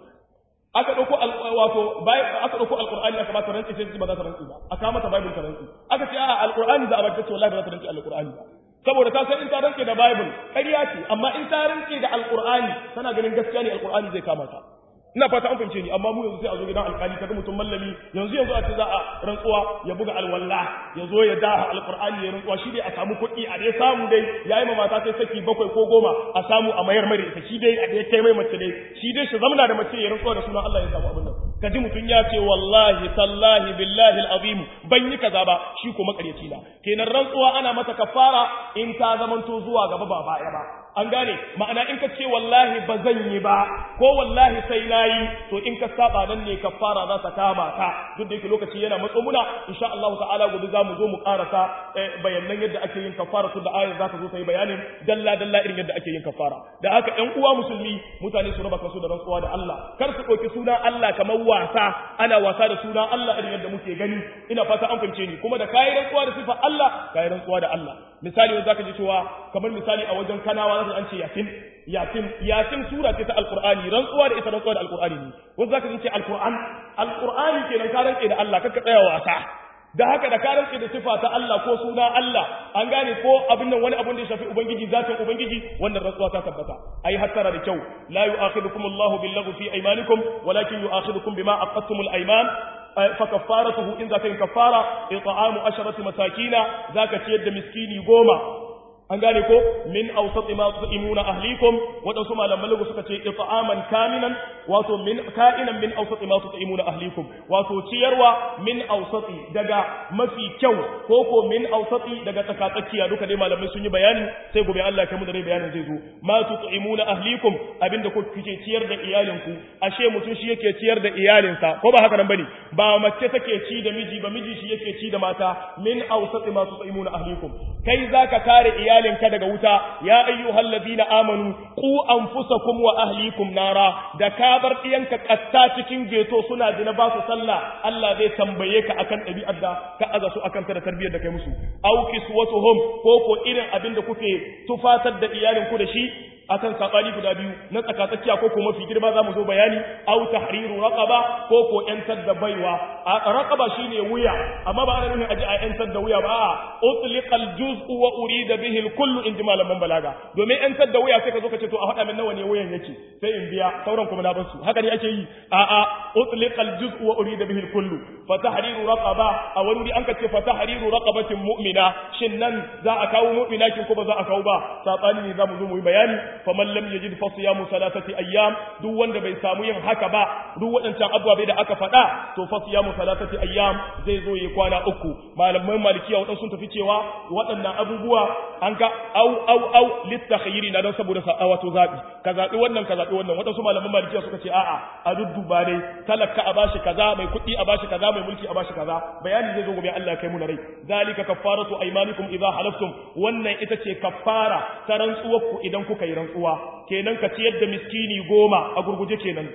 aka ɗauko wato aka ɗauko alƙur'ani aka bata rantsi sai ba za ta rantsi ba aka mata bible ta rantsi aka ce a alƙur'ani za a bata ce wallahi ba za ta rantsi alƙur'ani ba saboda ta san in ta rantsi da bible ƙarya ce amma in ta rantsi da alƙur'ani tana ganin gaskiya ne alƙur'ani zai kama ta ina fata an fahimce ni amma mu yanzu sai a zo gidan alƙali kaga mutum mallami yanzu yanzu a ce za a rantsuwa ya buga alwalla ya zo ya daha alƙur'ani ya rantsuwa shi dai a samu kuɗi a dai samu dai yayi ma mata sai saki bakwai ko goma a samu a mayar mare ita shi dai a dai kai mai mace dai shi dai shi zamna da mace ya rantsuwa da sunan Allah ya samu abin nan kaji mutum ya ce wallahi tallahi billahi alazim ban yi kaza ba shi ko makaryaci na kenan rantsuwa ana mata kafara in ta zamanto zuwa gaba ba baya ba an gane ma'ana in ka ce wallahi ba zan yi ba ko wallahi sai nayi to in ka saba nan ne kafara za ta kama ka duk da yake lokaci yana matso muna insha Allah ta'ala gobe za mu zo mu karasa bayanan yadda ake yin kafara tun da ayar za ta zo ta yi bayanin dalla dalla irin yadda ake yin kafara da haka ƴan uwa musulmi mutane su raba kansu da rantsuwa da Allah kar su ɗauki sunan Allah kamar wasa ana wasa da sunan Allah irin yadda muke gani ina fata an fahimce ni kuma da kayi rantsuwa da sifar Allah kayi rantsuwa da Allah misali wanda zaka ji cewa kamar misali a wajen kanawa zaka an ce yasin yasin yasin sura ce ta alqur'ani rantsuwa da ita rantsuwa da alqur'ani ne wanda zaka ji ce alqur'an alqur'ani kenan ka rantse da Allah kakka tsaya wasa da haka da ka rantse da sifa ta Allah ko suna Allah an gane ko abin nan wani abin da ya shafi ubangiji zatin ubangiji wannan rantsuwa ta tabbata ai hattara da kyau la yu'akhidukum Allahu bil fi aymanikum walakin yu'akhidukum bima aqadtumul ayman فكفارته إن ذاك كفارة إطعام عشرة مساكين ذاك تيد مسكيني قوما an gane ko min awsati ma tu'imuna ahlikum wadansu malaman lugu suka ce it'aman kaminan wato min ka'inan min awsati ma tu'imuna ahlikum wato ciyarwa min awsati daga mafi kyau ko ko min awsati daga tsakatsakiya duka dai malamai sun yi bayani sai gobe Allah ya mu da dai bayanin zai zo ma tu'imuna ahlikum abinda ku kike ciyar da iyalinku ashe mutum shi yake ciyar da iyalinsa ko ba haka nan bane ba mace take ci da miji ba miji shi yake ci da mata min awsati ma tu'imuna ahlikum kai zaka kare iyali iyalinka daga wuta ya ayyuhal ladina amanu qu anfusakum wa ahlikum nara da ka bar diyanka katta cikin geto suna dina ba su sallah Allah zai tambaye ka akan ɗabi'ar da ka aza su akan ta da tarbiyyar da kai musu aw kiswatuhum ko ko irin abin da kuke tufatar da iyalinku da shi akan sabani guda biyu na tsakatsakiya ko ko mafi girma zamu zo bayani aw tahriru raqaba ko ko yantar da baiwa raqaba shine wuya amma ba ana nufin aji a yantar da wuya ba utliqal juz'u wa urida bihi al kullu in malaman balaga domin yantar da wuya sai ka zo ka ce to a faɗa min nawa ne wuyan yake sai in biya sauran kuma na bar su haka ne ake yi a a utliqal juz'u wa urida bihi al kullu fa tahriru raqaba a wani an ka ce fa tahriru raqabatin mu'mina shin nan za a kawo mu'mina kin ko ba za a kawo ba sabani ne zamu zo mu yi bayani faman lam yajid fa siyamu salatati ayyam duk wanda bai samu yin haka ba duk waɗancan abubuwa da aka faɗa to fa siyamu salatati ayyam zai zo yi kwana uku malaman malikiya waɗansu sun tafi cewa waɗannan abubuwa an ga au au au litakhayyiri na dan saboda wato zabi ka zabi wannan ka zabi wannan waɗansu malaman malikiya suka ce a'a a dudduba dai talaka a bashi kaza mai kuɗi a bashi kaza mai mulki a bashi kaza bayani zai zo gobe Allah ya kai mu na rai zalika kaffaratu aymanikum idza halaftum wannan ita ce kaffara ta rantsuwarku idan kuka yi rantsuwa kenan ka ciyar da miskini goma a gurguje kenan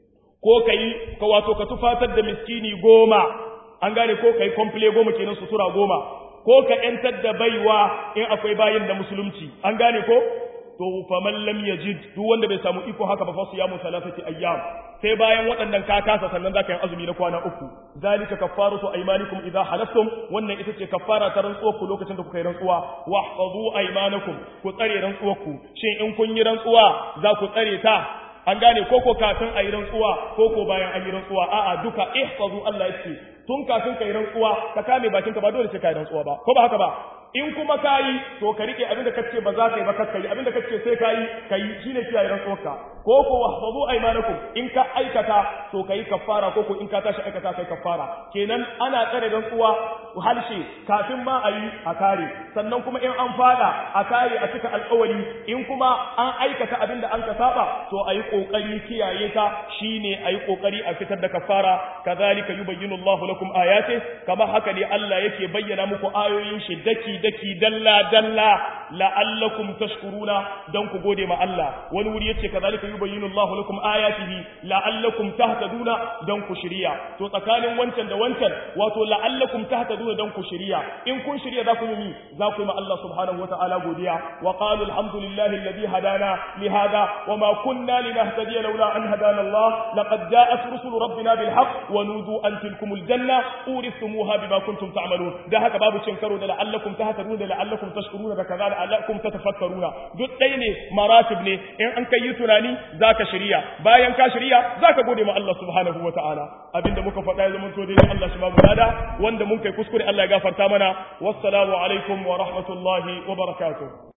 ko ka yi ka wato ka tufatar da miskini goma an gane ko ka yi komple goma kenan sutura goma ko ka yantar da baiwa in akwai bayin da musulunci an gane ko to faman lam yajid duk wanda bai samu iko haka ba fa su yamu salasati ayyam sai bayan waɗannan ka kasa sannan zaka yi azumi na kwana uku zalika kaffaratu aymanikum idza halaftum wannan ita ce kaffara ta rantsuwar ku lokacin da kuka yi rantsuwa wahfazu aymanakum ku tsare rantsuwar ku shin in kun yi rantsuwa za ku tsare ta an gane koko kafin a yi rantsuwa koko bayan an yi rantsuwa a'a duka ihfazu Allah yake tun kafin ka yi rantsuwa ka kame bakinka ba dole sai ka yi rantsuwa ba ko ba haka ba in kuma ka yi to ka rike abinda kace ba za ka yi ba ka yi abinda kace sai ka yi ka yi shine kiyaye rantsuwarka ko ko wahfazu aymanakum in ka aikata to ka yi kafara ko ko in ka tashi aikata kai kafara kenan ana tsare rantsuwa halshe kafin ma a yi a kare sannan kuma in an fada a kare a cika alƙawari in kuma an aikata abinda an ka saba to a yi kokari kiyaye ta shine a yi kokari a fitar da kafara kazalika yubayyinu Allahu lakum ayati kama haka ne Allah yake bayyana muku ayoyin shi daki daki dalla dalla la'allakum tashkuruna dan ku gode ma Allah wani wuri yace kazalika yubayyinu Allahu lakum ayatihi la'allakum tahtaduna dan ku shiriya to tsakanin wancan da wancan wato la'allakum tahtaduna dan ku shiriya in kun shiriya za ku yi za ku yi ma Allah subhanahu wata'ala godiya wa qalu alhamdulillahi alladhi hadana li hada wa ma kunna linahtadiya laula an hadana Allah laqad ja'at rusulu rabbina bil haqq wa nudu an tilkumul janna urithumuha bima kuntum ta'malun da haka babu cin karo da la'allakum tahtaduna da la'allakum tashkuruna da kaza la'allakum tatafakkaruna duk ɗaya ne maratib ne in an kai yi tunani zaka shirya bayan ka shirya zaka gode ma Allah subhanahu wataala abinda muka faɗa ya zama to dai Allah shi ba mu lada wanda mun kai kuskure Allah ya gafarta mana wassalamu alaikum wa rahmatullahi wa barakatuh